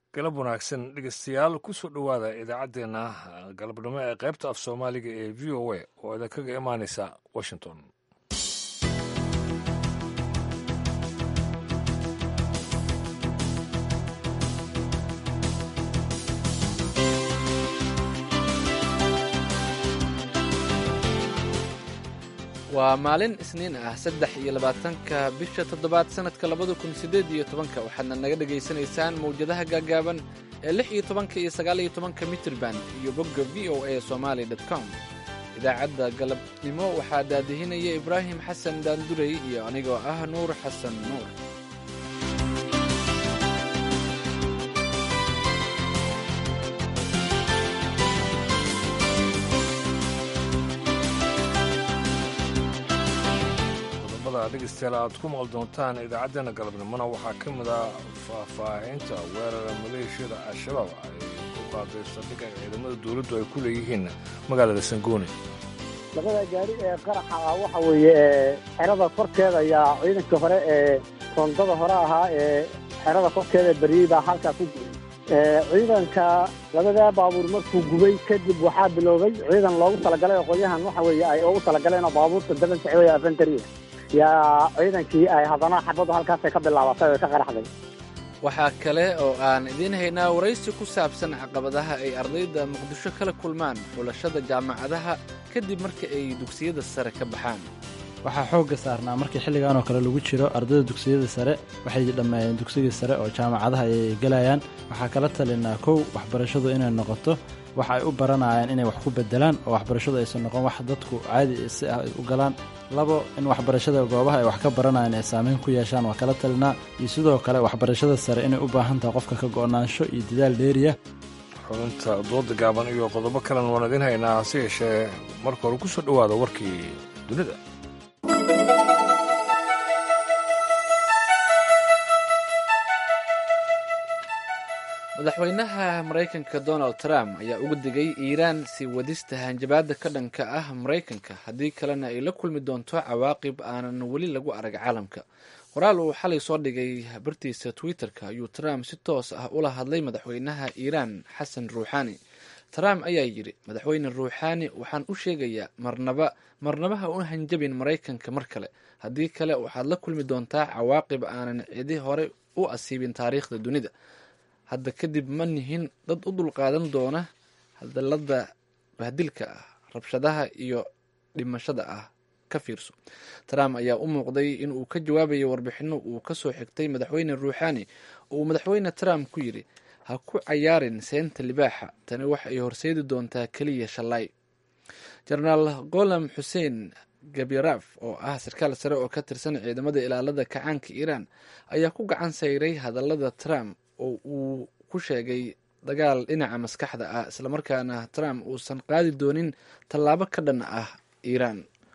galab wanaagsan dhegeystayaal kusoo dhowaada idaacaddeenna galabnimo ee qaybta af soomaaliga ee v o a oo idinkaga imaanaysa washington waa maalin isniin ah saddex iyo labaatanka bisha toddobaad sannadka labada kun siddeed iyo tobanka waxaadna naga dhegaysanaysaan mawjadaha gaagaaban ee lix iyo tobanka iyo sagaal iyo tobanka mitrban iyo bogga v o a somaali dot com idaacadda galabnimo waxaa daadihinaya ibraahim xasan daandurey iyo anigoo ah nuur xasan nuur dhegeystayaal aad ku maqal doontaan idaacaddeenna galabnimona waxaa ka mid ah faahfaahinta weerara maleeshiyada al-shabaab ay ku qaaday saldhig ay ciidamada dowladdu ay ku leeyihiin magaalada sangooni labada gaari ee qaraxa ah waxa weeye xerada korkeeda ayaa ciidanka hore ee rondada hore ahaa ee xerada korkeeda beriyey baa halkaa ku gubay ciidanka labadaa baabuur markuu gubay kadib waxaa biloobay ciidan loogu talagalay oo qolyahan waxa weeye ay ugu talagaleen oo baabuurta daban socday afentariya yaa ciidankii ay haddana xabaddu halkaasay ka bilaabatay oo ka qaraxday waxaa kale oo aan idiin haynaa waraysi ku saabsan caqabadaha ay ardayda muqdisho kala kulmaan xulashada jaamacadaha kadib marka ay dugsiyada sare ka baxaan waxaa xoogga saarnaa markii xilligan oo kale lagu jiro ardayda dugsiyada sare waxay dhammeeyeen dugsigii sare oo jaamacadaha ayay gelayaan waxaa kala talinaa kow waxbarashadu inay noqoto waxa ay u baranayaan inay wax ku bedelaan oo waxbarashadu aysan noqon wax dadku caadi si ah u galaan labo in waxbarashada goobaha ay wax ka baranayaan ay saameyn ku yeeshaan waa kala talinaa iyo sidoo kale waxbarashada sare inay u baahan tahay qofka ka go'naansho iyo dadaal dheeriya xubinta dooda gaaban iyo qodobo kalen waan idiin haynaa hase yeeshee marka hore ku soo dhowaada warkii dunida madaxweynaha maraykanka donald trump ayaa uga digay iiraan sii wadista hanjabaadda ka dhanka ah maraykanka haddii kalena ay la kulmi doonto cawaaqib aanan weli lagu arag caalamka qoraal uu xalay soo dhigay bartiisa twitter-ka ayuu trump si toos ah ula hadlay madaxweynaha iiraan xasan ruuxaani trump ayaa yidhi madaxweyne ruuxaani waxaan u sheegayaa marnaba marnaba ha u hanjabin maraykanka mar kale haddii kale waxaad la kulmi doontaa cawaaqib aanan cidi hore u asiibin taariikhda dunida hadda kadib ma nihin dad u dulqaadan doona hadallada bahdilka ah rabshadaha iyo dhimashada ah ka fiirso trump ayaa u muuqday in uu ka jawaabayo warbixino uu kasoo xigtay madaxweyne ruuxaani oo uu madaxweyne trump ku yidhi ha ku cayaarin seenta libaaxa tani wax ay horseedi doontaa keliya shalay jenaraal golam xuseen gabiraf oo ah sarkaal sare oo ka tirsan ciidamada ilaalada kacaanka iiraan ayaa ku gacan sayray hadallada trump oo uu ku sheegay dagaal dhinaca maskaxda ah islamarkaana trump uusan qaadi doonin tallaabo ka dhan ah iiraan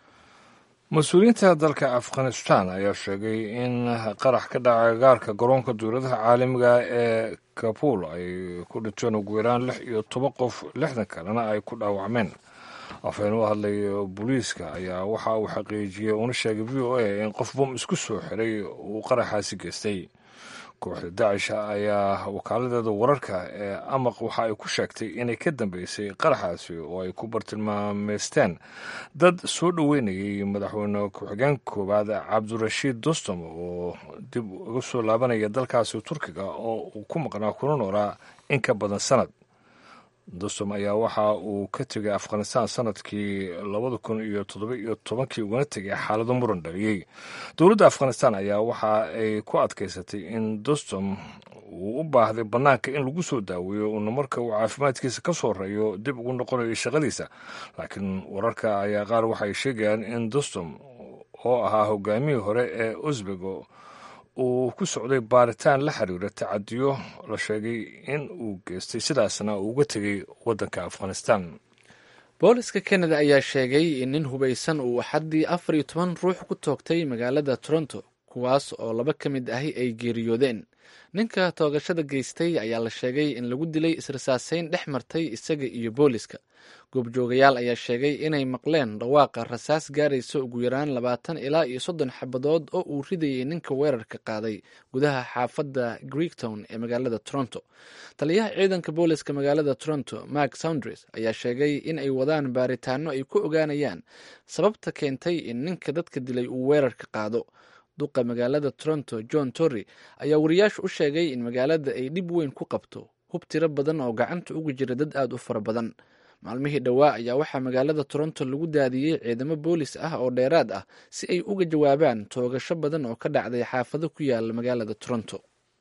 mas-uuliyiinta dalka afghanistan ayaa sheegay in qarax ka dhacay gaarka garoonka dowladaha caalamiga ee kabul ay ku dhinteen ugu yaraan lix iyo toban qof lixdan kalena ay ku dhaawacmeen afhayeen u hadlay booliiska ayaa waxa uu xaqiijiyey una sheegay v o a in qof bom isku soo xiray uu qaraxaasi geystay kooxda dacisha ayaa wakaaladeeda wararka ee amaq waxa ay ku sheegtay inay ka dambeysay qaraxaasi oo ay ku bartilmaameysteen dad soo dhoweynayay madaxweyne ku-xigeen koowaad cabdirashiid dostom oo dib uga soo laabanaya dalkaasi turkiga oo uu ku maqnaa kuna noolaa in ka badan sanad dostom ayaa waxa uu ka tegay afghanistan sanadkii labada kun iyo toddoba iyo tobankii ugana tegay xaalado muran dhaliyey dowladda afghanistan ayaa waxa ay ku adkaysatay in dostom uu u baahday bannaanka in lagu soo daaweeyo uuna marka uu caafimaadkiisa ka soo reeyo dib ugu noqonayo shaqadiisa laakiin wararka ayaa qaar waxay sheegayaan in dostom oo ahaa hogaamihii hore ee usbego uu ku socday baaritaan la xiriira tacadiyo la sheegay in uu geystay sidaasna uu uga tegay waddanka afghanistan booliska kanada ayaa sheegay in nin hubaysan uu axaddii afar iyo toban ruux ku toogtay magaalada toronto kuwaas oo laba ka mid ahi ay geeriyoodeen ninka toogashada geystay ayaa la sheegay in lagu dilay israsaaseyn dhex martay isaga iyo booliska goobjoogayaal ayaa sheegay inay maqleen dhawaaqa rasaas gaaraysa ugu yaraan labaatan ilaa iyo soddon xabadood oo uu ridayay ninka weerarka qaaday gudaha xaafadda greektown ee magaalada toronto taliyaha ciidanka booliska magaalada toronto mark soundres ayaa sheegay in ay wadaan baaritaano ay ku ogaanayaan sababta keentay in ninka dadka dilay uu weerarka qaado duqa magaalada toronto john torry ayaa wariyaashu u sheegay in magaalada ay dhib weyn ku qabto hub tiro badan oo gacanta uga jira dad aada u fara badan maalmihii dhowaa ayaa waxaa magaalada toronto lagu daadiyey ciidamo boolis ah oo dheeraad ah si ay uga jawaabaan toogasho badan oo ka dhacday xaafado ku yaala magaalada toronto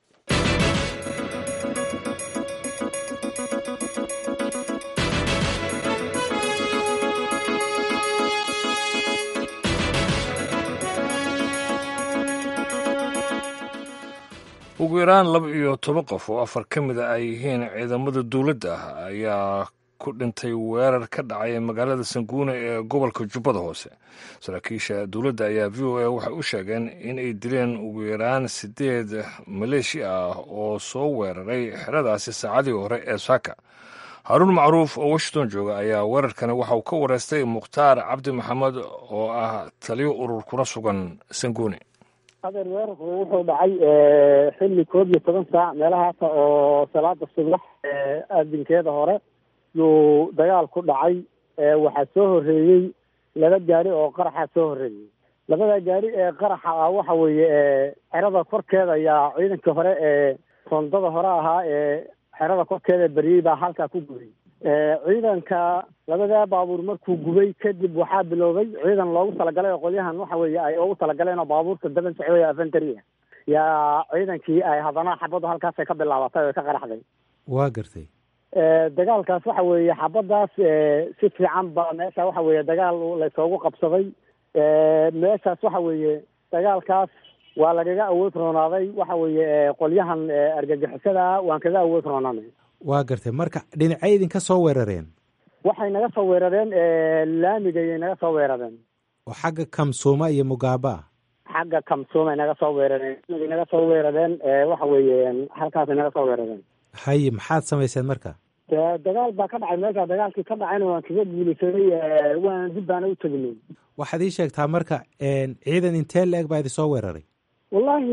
ugu yaraan laba iyo toban qof oo afar ka mid a ay yihiin ciidamada dowladda ah ayaa ku dhintay weerar ka dhacay magaalada sanguune ee gobolka jubbada hoose saraakiisha dowladda ayaa v o a waxay u sheegeen in ay dileen ugu yaraan siddeed maleeshi ah oo soo weeraray xeradaasi saacadii hore ee saaka haaruun macruuf oo washington jooga ayaa weerarkani waxa uu ka wareystay mukhtaar cabdi maxamed oo ah taliyo urur kuna sugan sanguune adeer weerarku wuxuu dhacay xilli koob iyo toban saac meelahaasa oo salaada subax aadinkeeda hore yuu dagaal ku dhacay waxaa soo horreeyey laba gaari oo qaraxa soo horreeyey labada gaari ee qaraxa ah waxa weeye xerada korkeeda ayaa ciidankii hore ee rondada hore ahaa ee xerada korkeeda beriyey baa halkaa ku gubay ciidanka labadaa baabuur markuu gubay kadib waxaa biloobay ciidan loogu talagalay oo qolyahan waxa weeye ay ugu talagaleen oo baabuurta daban socday afentary yaa ciidankii ay haddana xabaddu halkaasay ka bilaabatay oo ka qaraxday waa gartay dagaalkaas waxa weeye xabadaas si fiican ba meesha waxa weeye dagaal laysoogu qabsaday meeshaas waxa weeye dagaalkaas waa lagaga awood roonaaday waxa weeye qolyahan argagixisada waan kaga awood roonaanay waa gartay marka dhinacay idinka soo weerareen waxay naga soo weerareen laamigayay naga soo weerareen oo xagga kamsuuma iyo mugaaba ah xagga kamsuumay naga soo weerareen laamigay naga soo weerareen waxa weeye halkaasay naga soo weerareen haye maxaad samayseen marka dagaal baa ka dhacay meesha dagaalkii ka dhacayna waan kaga guulaysaday waan dib baana u teginay waxaad ii sheegtaa marka ciidan intee la-eg baa idin soo weeraray wallahi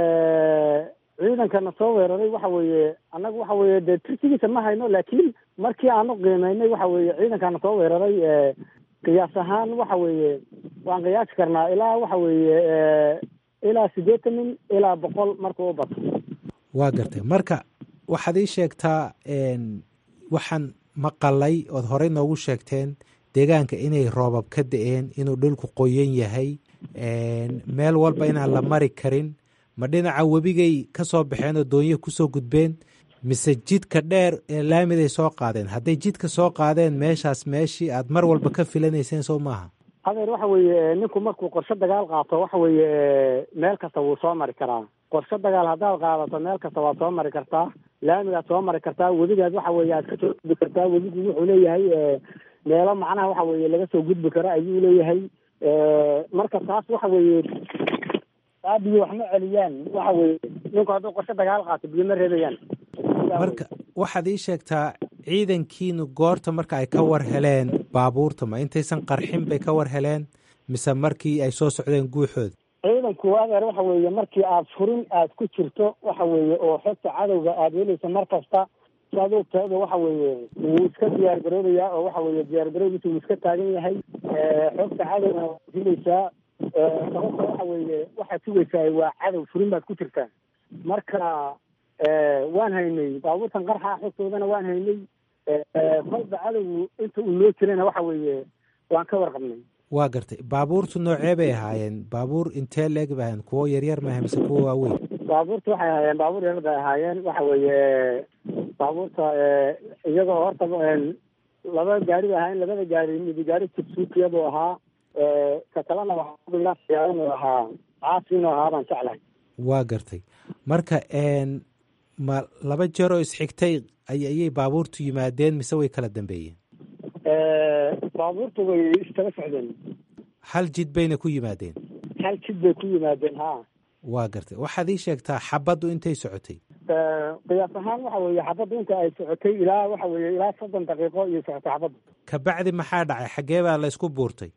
ciidankana soo weeraray waxa weeye annaga waxa weeye dee tirsigiisa ma hayno laakiin markii aanu qiimeynay waxa weeye ciidankana soo weeraray qiyaas ahaan waxa weeye waan qiyaasi karnaa ilaa waxa weeye ilaa siddeetan nin ilaa boqol markuu u bato waa gartay marka waxaad ii sheegtaa waxaan maqalay ood horey noogu sheegteen deegaanka inay roobab ka da-een inuu dhulku qoyan yahay meel walba inaan la mari karin ma dhinaca webigay ka soo baxeen oo doonyo kusoo gudbeen mise jidka dheer ee laamiday soo qaadeen hadday jidka soo qaadeen meeshaas meeshii aad mar walba ka filanayseen soo maaha adeer waxa weeye ninku markuu qorshe dagaal qaato waxa weeye meel kasta wuu soo mari karaa qorshe dagaal haddaad qaadato meel kasta waad soo mari kartaa laamigaad soo mari kartaa webigaad waxa weeye aad kasoo gudbi kartaa webigu wuxuu leeyahay meelo macnaha waxa weeye laga soo gudbi karo ayuu leeyahay marka taas waxa weeye taa biyo wax ma celiyaan waxa weeye ninku hadduu qorshe dagaal qaato biyo ma reebayaan marka waxaad ii sheegtaa ciidankiinu goorta marka ay ka war heleen baabuurta ma intaysan qarxin bay ka war heleen mise markii ay soo socdeen guuxooda ciidanku adeer waxa weeye markii aad furin aad ku jirto waxa weeye oo xogta cadowga aad helaysa mar kasta saad ogtaada waxa weeye wuu iska diyaar garoobayaa oo waxa weeye diyaar garoobiisa wuu iska taagan yahay xogta cadowga waad helaysaa sababta waxa weeye waxaad sugaysaa waa cadow furin baad ku jirtaa marka waan haynay baabuurtan qarxa xogtoodana waan haynay kolba cadowgu inta uu noo jirana waxa weeye waan ka warqabnay waa gartay baabuurtu noocee bay ahaayeen baabuur intee leeg bay ahayen kuwo yaryar maaha mise kuwo waaweyn baabuurta waxay ahaayeen baabuur yaryar bay ahaayeen waxa weeye baabuurta iyagoo horta laba gaari bay ahaayeen labada gaari mid gaari jibsuukiya buu ahaa ka kalena waxaa inuu ahaa caasi inuu ahaa baan jeclahay waa gartay marka ma laba jeer oo isxigtay ayay baabuurtu yimaadeen mise way kala dambeeyeen baabuurtu way istaba socdeen hal jid bayna ku yimaadeen hal jid bay ku yimaadeen ha waa gartay waxaad ii sheegtaa xabaddu intay socotay qiyaas ahaan waxa weeye xabaddu inta ay socotay ilaa waxa weeye ilaa soddon daqiiqo iyo socotay xabaddu kabacdi maxaa dhacay xaggee baa laysku buurtay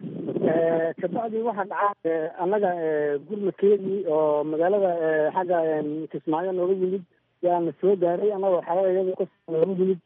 kabacdi waxaa dhacaa annaga gurmadkeedii oo magaalada xagga kismaayo nooga yimid yaana soo gaaray annagoo xerada iyada ka nooga yimid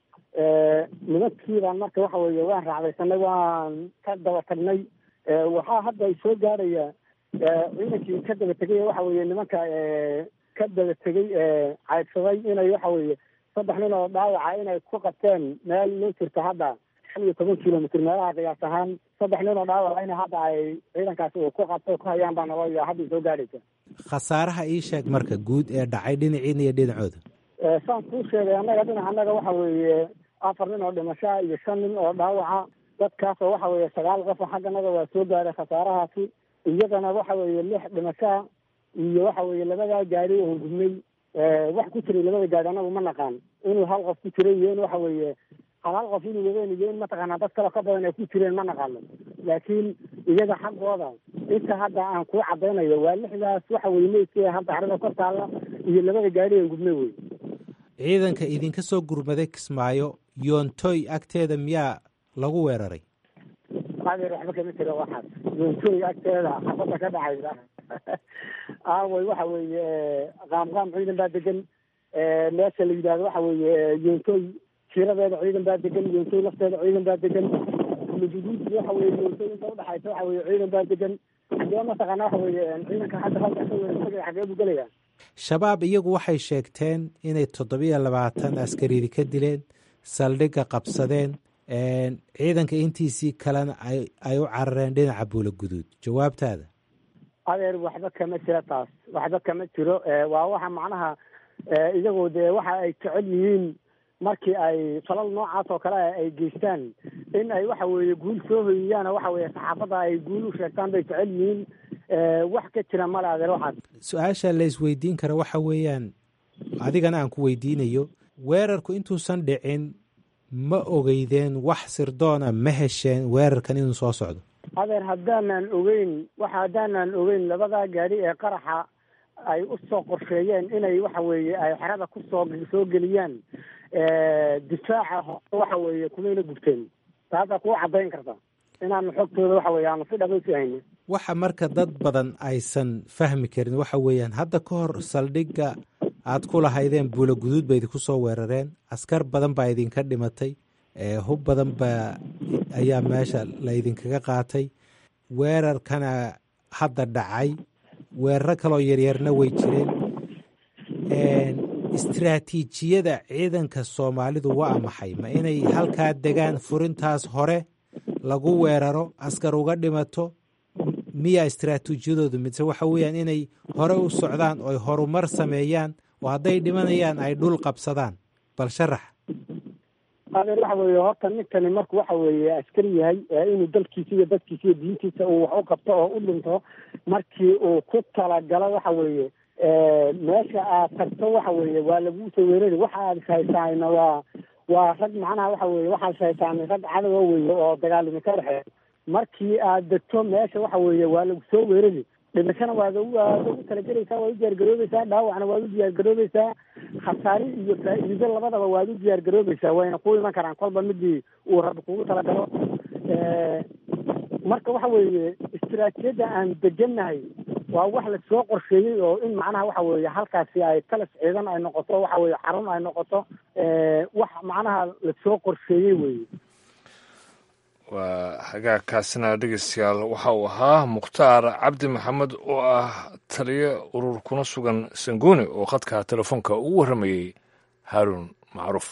nimankii baan marka waxa weeye waan raacdaysanay waan ka daba tagnay waxaa hadda ay soo gaaraya ciidankii ka daba tegay waxa weeye nimanka ka daba tegay caydsaday inay waxa weeye saddex nin oo dhaawaca inay ku qabteen meel loo jirta hadda shan iyo toban kilomitr meelaha qiyaas ahaan saddex nin oo dhaawaca in hadda ay ciidankaasi uu ku qabto ku hayaan baa naloo hadda soo gaadhaysa khasaaraha ii sheeg marka guud ee dhacay dhinaciina iyo dhinacooda saan kuu sheegay annaga dhinac annaga waxa weeye afar nin oo dhimashaa iyo shan nin oo dhaawaca dadkaasoo waxa weeye sagaal qof xagganaga waa soo gaaray khasaarahaasi iyadana waxa weeye lix dhimashaa iyo waxa weeye labadaa gaari oo gubnay wax ku jiray labada gaari anagu ma naqaan inuu hal qof ku jiray iyo in waxa weeye hal hal qof inuu wadeen iyo in mataqaanaa dad kale ka badan ay ku jireen ma naqaano laakiin iyaga xaggooda inta hadda aan kuu cadaynayo waa lixdaas waxa weye meydkii hadda xarada kor taalla iyo labada gaari ee gubnay wey ciidanka idinka soo gurmaday kismaayo yoontoy agteeda miyaa lagu weeraray adeer waxba kama jira waxaas yoontoy agteeda xabadda ka dhacaysa aaway waxa weeye qaamqaam ciidan baa degan meesha la yidhahdo waxa weeye yoontoy jiradeeda ciidan baa degan yoontoy lafteeda ciidan baa degan luguduud waxa weye yoontoy inta udhaxaysa waxa weye ciidan baa degan xagee mataqaana waxa weeye ciidanka hadda halka ka weerartagay xagee buu gelaya shabaab iyagu waxay sheegteen inay toddobiyo labaatan askaridi ka dileen saldhigga qabsadeen ciidanka intiisii kalena ay u carareen dhinaca buula guduud jawaabtaada adeer waxba kama jiro taas waxba kama jiro waa waxa macnaha iyagoo dee waxa ay jecel yihiin markii ay falal noocaas oo kale ay geystaan in ay waxa weeye guul soo hoyiyaan waxa weeye saxaafadda ay guul u sheegtaan bay jecel yihiin wax ka jira male adeer waxaas su-aasha la isweydiin kara waxa weeyaan adigana aan ku weydiinayo weerarku intuusan dhicin ma ogeydeen wax sirdoona ma hesheen weerarkan inuu soo socdo adeer haddaanan ogeyn waxa haddaanan ogeyn labadaa gaari ee qaraxa ay u soo qorsheeyeen inay waxa weeye ay xerada kusoo soo geliyaan difaaca hore waxa weeye kumayna gubteen taasaa kuu caddayn karta inaanu xogtooda waxa weye aanu si dhabaysi hayno waxa marka dad badan aysan fahmi karin waxa weeyaan hadda ka hor saldhigga aad ku lahaydeen buula guduud ba idinku soo weerareen askar badan baa idinka dhimatay hub badan baa ayaa meesha laydinkaga qaatay weerarkana hadda dhacay weeraro kaloo yaryarna way jireen istraatiijiyada ciidanka soomaalidu waa maxay ma inay halkaa degaan furintaas hore lagu weeraro askar uga dhimato miyaa istraatiijiyadoodu mise waxa weeyaan inay hore u socdaan oy horumar sameeyaan oo hadday dhimanayaan ay dhul qabsadaan bal sharax adeer waxa weeye horta ninkani marku waxa weeye askari yahay inuu dalkiisa iyo dadkiisa iyo diintiisa uu wax u qabto oo u dhinto markii uu ku talagalo waxa weeye meesha aad tagto waxa weeye waa laguu soo weerari waxa aad ishaysaana waa waa rag macnaha waxa weeye waxaad ishaysaanay rag cadowa weeye oo dagaalimi ka dhexeeya markii aad degto meesha waxa weeye waa lagu soo weerari dhimashana waad waad ugu talagelaysaa waad u diyaargaroobaysaa dhaawacna waad u diyaargaroobaysaa khasaari iyo faa'iido labadaba waad u diyaargaroobaysaa wayna ku iman karaan kolba midii uu rabbi kugu talagalo marka waxa weeye istiraatiijiyadda aan degannahay waa wax lasoo qorsheeyey oo in macnaha waxa weeye halkaasi ay talas ciidan ay noqoto waxa weeye xarun ay noqoto wax macnaha lasoo qorsheeyey weeye waa hagaagkaasina dhegeystayaal waxa uu ahaa mukhtaar cabdi maxamed oo ah taliyo urur kuna sugan sanguuni oo khadka telefoonka ugu warramayey haaruun macruuf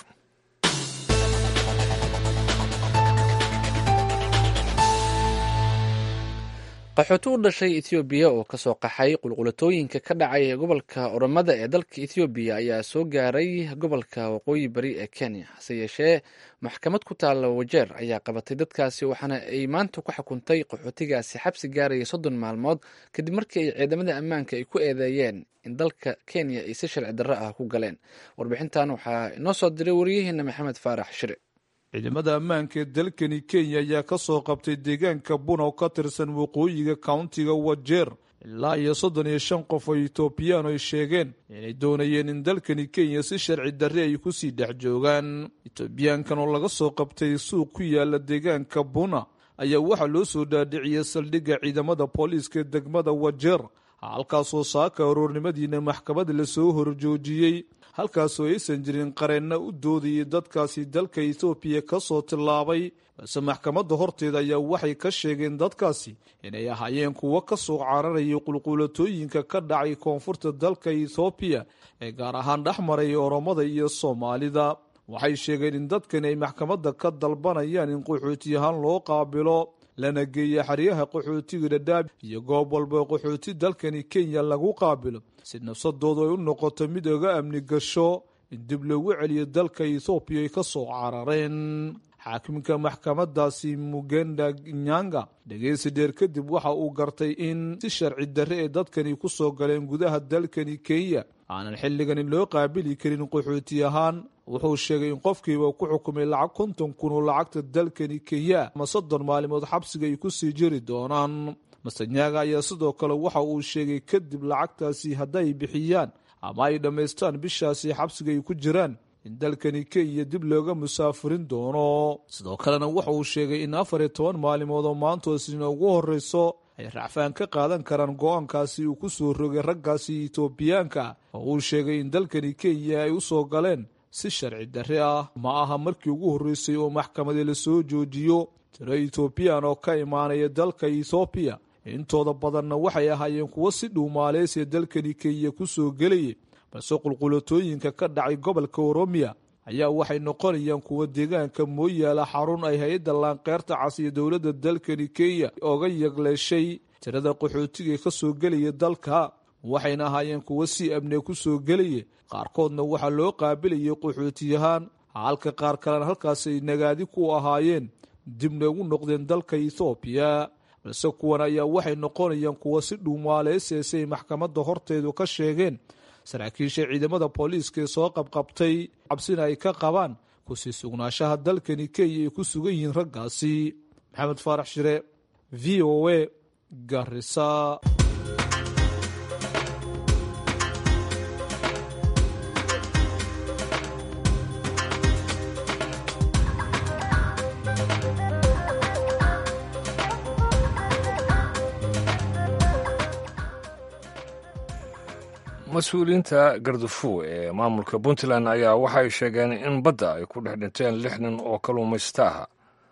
qaxooti u dhashay etoobiya oo kasoo qaxay qulqulatooyinka ka dhacay ee gobolka oromada ee dalka etoobiya ayaa soo gaaray gobolka waqooyi bari ee kenya hase yeeshee maxkamad ku taalla wajeer ayaa qabatay dadkaasi waxaana ay maanta ku xukuntay qaxootigaasi xabsi gaaraya soddon maalmood kadib markii ay ciidamada ammaanka ay ku eedeeyeen in dalka kenya ay si sharci darro ah ku galeen warbixintan waxaa inoo soo diray wariyaheena maxamed faarax shire ciidamada ammaanka ee dalkani kenya ayaa ka soo qabtay deegaanka buna oo ka tirsan waqooyiga countiga wajeer ilaa iyo soddon iyo shan qof oo etoobiyaan ay sheegeen inay doonayeen in dalkani kenya si sharci darre ay kusii dhex joogaan etoobiyaankan oo laga soo qabtay suuq ku yaala deegaanka buna ayaa waxaa loo soo dhaadhiciyey saldhigga ciidamada booliiska degmada wajeer halkaasoo saaka aroornimadiina maxkamad lasoo horjoojiyey halkaasoo aysan jirin qareenna u doodayay dadkaasi dalka etoobiya ka soo tillaabay balse maxkamadda horteeda ayaa waxay ka sheegeen dadkaasi inay ahaayeen kuwo ka soo cararayay qulquulatooyinka ka dhacay koonfurta dalka etoobiya ee gaar ahaan dhex maraya oromada iyo soomaalida waxay sheegeen in dadkani ay maxkamadda ka dalbanayaan in qaxooti ahaan loo qaabilo lana geeya xeryaha qaxootiga dhadhaab iyo goob walba qaxooti dalkani kenya lagu qaabilo si nafsadoodu ay u noqoto mid oga amni gasho in dib loogu celiyo dalka ethoobiya ay ka soo carareen xaakimka maxkamadaasi mugenda nyanga dhegeysi dheer kadib waxa uu gartay in si sharci darre ee dadkani ku soo galeen gudaha dalkani kenya aanan xilligani loo qaabili karin qaxooti ahaan wuxuu sheegay in qofkiiba ku xukumay lacag konton kun oo lacagta dalkani kenya ama soddon maalimood xabsiga ay kusii jiri doonaan masenyaga ayaa sidoo kale waxa uu sheegay kadib lacagtaasi hadday bixiyaan ama ay dhammaystaan bishaasi xabsiga ay ku jiraan in dalkani kenya dib looga musaafirin doono sidoo kalena waxa uu sheegay in afar iyo toban maalimood oo maantoosina ugu horreyso ay racfaan ka qaadan karaan go-aankaasi uu ku soo rogay raggaasi etoobiyaanka oo uu sheegay in dalkani kenya ay u soo galeen si sharci darre ah ma aha markii ugu horreysay oo maxkamadi lasoo joojiyo tiro etoobiyaan oo ka imaanaya dalka ethoobiya intooda badanna waxay ahaayeen kuwo si dhuumaaleysiya dalkani kenya ku soo gelayay balse qulqulatooyinka ka dhacay gobolka oromiya ayaa waxay noqonayaan kuwa deegaanka mooyaala xarun ay hay-adda laanqeyrta cas iyo dowladda dalkani kenya oga yagleeshay tirada qaxootiga ka soo gelaya dalka waxayna ahaayeen kuwo si amniga ku soo gelaya qaarkoodna waxaa loo qaabilayay qaxootiyahaan halka qaar kalena halkaas ay nagaadi ku ahaayeen dibna ugu noqdeen dalka ethoobiya balse kuwan ayaa waxay noqonayaan kuwo si dhuumaaleyseese ay maxkamadda horteedu ka sheegeen saraakiisha ciidamada booliiska ee soo qabqabtay cabsina ay ka qabaan kusii sugnaanshaha dalkani kenya ay ku sugan yihiin raggaasi maxamed faarax shire v o a garisa mas-uuliyiinta gardafuw ee maamulka puntland ayaa waxay sheegeen in badda ay ku dhex dhinteen lix nin oo kalluumaysta aha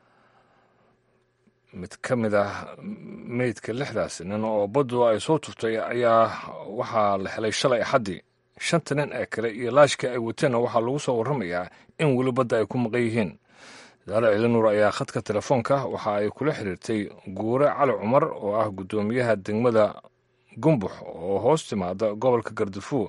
mid ka mid ah meydka lixdaas nin oo baddu ay soo tuftay ayaa waxaa la helay shalay axaddii shanta nin ee kale iyo laashka ay wateenna waxaa lagu soo warramayaa in weli badda ay ku maqan yihiin daale ciilinuur ayaa khadka telefoonka waxa ay kula xiriirtay guure cali cumar oo ah guddoomiyaha degmada gumbux oo hoos timaada gobolka gardafuw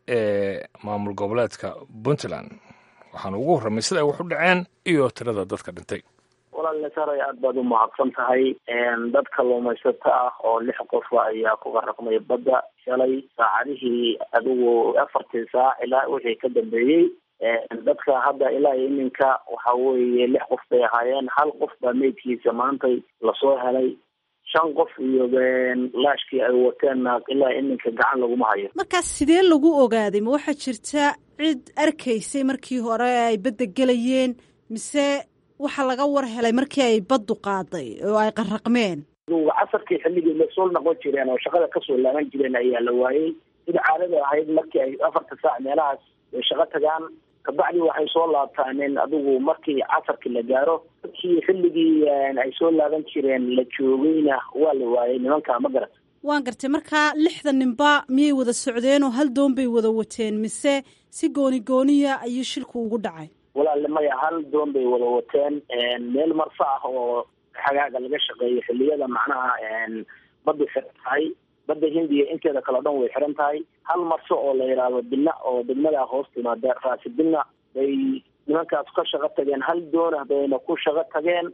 ee maamul goboleedka puntland waxaana ugu horramay sida ay wax u dhaceen iyo tirada dadka dhintay walaal saray aad baad u mahadsan tahay dad kalluumaysato ah oo lix qofa ayaa ku qaraqmay badda shalay saacadihii adigu afartii saac ilaa wixii ka dambeeyey dadka hadda ilaa iyo iminka waxa weeye lix qof bay ahaayeen hal qof baa meydkiisa maantay lasoo helay shan qof iyo laashkii ay wateenna ilaa iminka gacan laguma hayo markaas sidee lagu ogaaday ma waxaa jirta cid arkaysay markii hore ay badda gelayeen mise waxaa laga war helay markii ay baddu qaaday oo ay qaraqmeen casarkii xilligii lasoo noqon jireen oo shaqada kasoo laaban jireen ayaa la waayey sida caadada ahayd markii ay afarta saac meelahaas ay shaqo tagaan kabacdi waxay soo laabtaaneen adigu markii casarkii la gaaro markii xilligii ay soo laaban jireen la joogayna waa la waayay nimanka ma garat waan gartay markaa lixda ninba miyay wada socdeen oo hal doon bay wada wateen mise si gooni gooniya ayuu shilku ugu dhacay walaale maya hal doon bay wada wateen meel marfa ah oo xagaaga laga shaqeeyo xilliyada macnaha badda xiran tahay badda hindiya inteeda kale o dhan way xiran tahay hal marso oo la yidhaahdo bina oo degmada hoos timaada raasi bina bay nimankaas ka shaqo tageen hal doona bayna ku shaqo tageen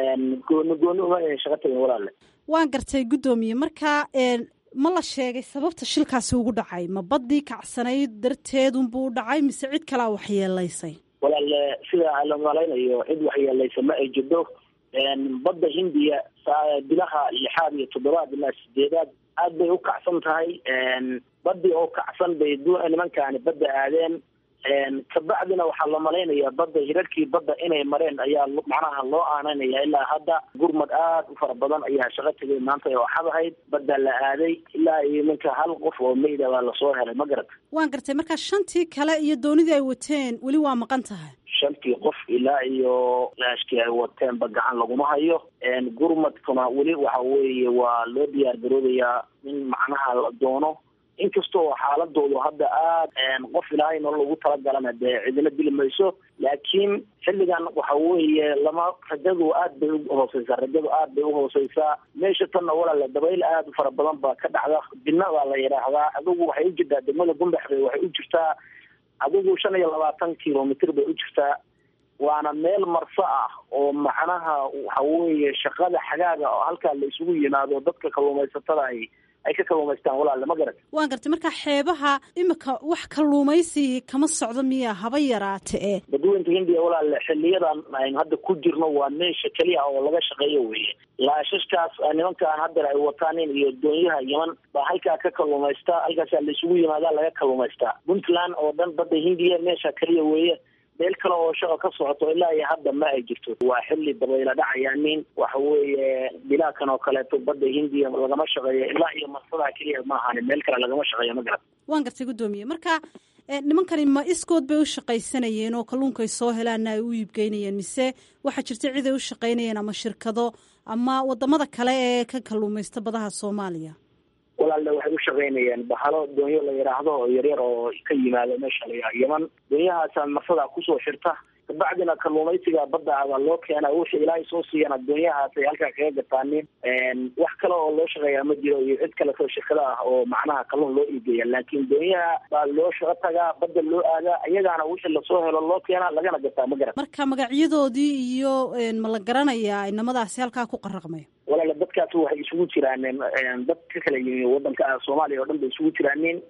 gooni gooni uma ayna shaqo tageen walaale waan gartay guddoomiye markaa ma la sheegay sababta shilkaasi ugu dhacay ma baddii kacsanayd darteedunbuu u dhacay mise cid kalaa waxyeelaysay walaale sida la malaynayo cid waxyeelaysa ma ay jirto badda hindiya bilaha lixaad iyo toddobaad ilaa sideedaad aad bay u kacsan tahay badii oo kacsan bay nimankaani badda aadeen kabacdina waxaa la malaynayaa badda hirarkii badda inay mareen ayaa macnaha loo aananaya ilaa hadda gurmad aad u fara badan ayaa shaqo tegay maanta oo xad ahayd badda la aaday ilaa iyo ninka hal qof oo meyda baa lasoo helay ma garata waan gartay markaa shantii kale iyo doonidii ay wateen weli waa maqan tahay shantii qof ilaa iyo laashkii ay wateenba gacan laguma hayo gurmadkuna weli waxa weeye waa loo diyaar garoobayaa in macnaha la doono inkastoo xaaladoodu hadda aad qof ilaahay nolol ugu talagalana dee cidina dili mayso laakiin xilligan waxa weeye lama rajadu aad bay uhooseysaa rajadu aad bay uhooseysaa meesha tanna walaala dabayl aad u fara badan baa ka dhacda bina baa la yidhaahdaa adigu waxay u jirtaa degmada gumbaxbay waxay u jirtaa adigu shan iyo labaatan kilomitr bay u jirtaa waana meel marso ah oo macnaha waxa weeye shaqada xagaaga oo halkaa la isugu yimaado dadka kalluumaysatada ay ay ka kalluumaystaan walaale ma garat waan gartay markaa xeebaha imika wax kalluumaysi kama socdo miya haba yaraate e badweynta hindiya walaale xiliyadan aynu hadda ku jirno waa meesha keliya oo laga shaqeeyo weeye laashashkaas nimankaan haddar ay wataanin iyo doonyaha yeman baa halkaa ka kalluumaysta halkaasaa la isugu yimaadaa laga kalluumaystaa puntland oo dhan badda hindiya meesha keliya weeye meel kale oo shaqa ka socoto ilaa iyo hadda ma ay jirto waa xilli dabayla dhacaya nin waxa weeye bilaakan oo kaleeto badda hindiya lagama shaqeeyo ilaa iyo marsadaa keliya ma ahani meel kale lagama shaqeeyo ma garat waan gartay guddoomiye marka nimankani ma iskood bay u shaqaysanayeen oo kalluunka ay soo helaanna ay u iibgeynayeen mise waxaa jirta cid ay u shaqaynayeen ama shirkado ama wadamada kale ee ka kalluumaysta badaha soomaaliya walaalle waxay u shaqaynayeen bahalo doonyo la yidhaahdo oo yaryar oo ka yimaado meesha la yeman doonyahaasa marsadaa kusoo xirta kabacdina kalluumaysiga badda baa loo keena wixii ilaahay soo siiyana doonyahaas ay halkaa kaga gataanin wax kale oo loo shaqeeyaa ma jiro iyo cid kaleto shirkada ah oo macnaha kalluun loo iigeeya laakiin doonyaha baa loo shaqo tagaa badda loo aadaa iyagaana wixii lasoo helo loo keena lagana gataa ma garan marka magacyadoodii iyo ma la garanayaa inamadaasi halkaa ku qaraqmay walaala dadkaas waxay isugu jiraan dad ka kala yimi wadanka soomaaliya oo dhan bay isugu jiraanin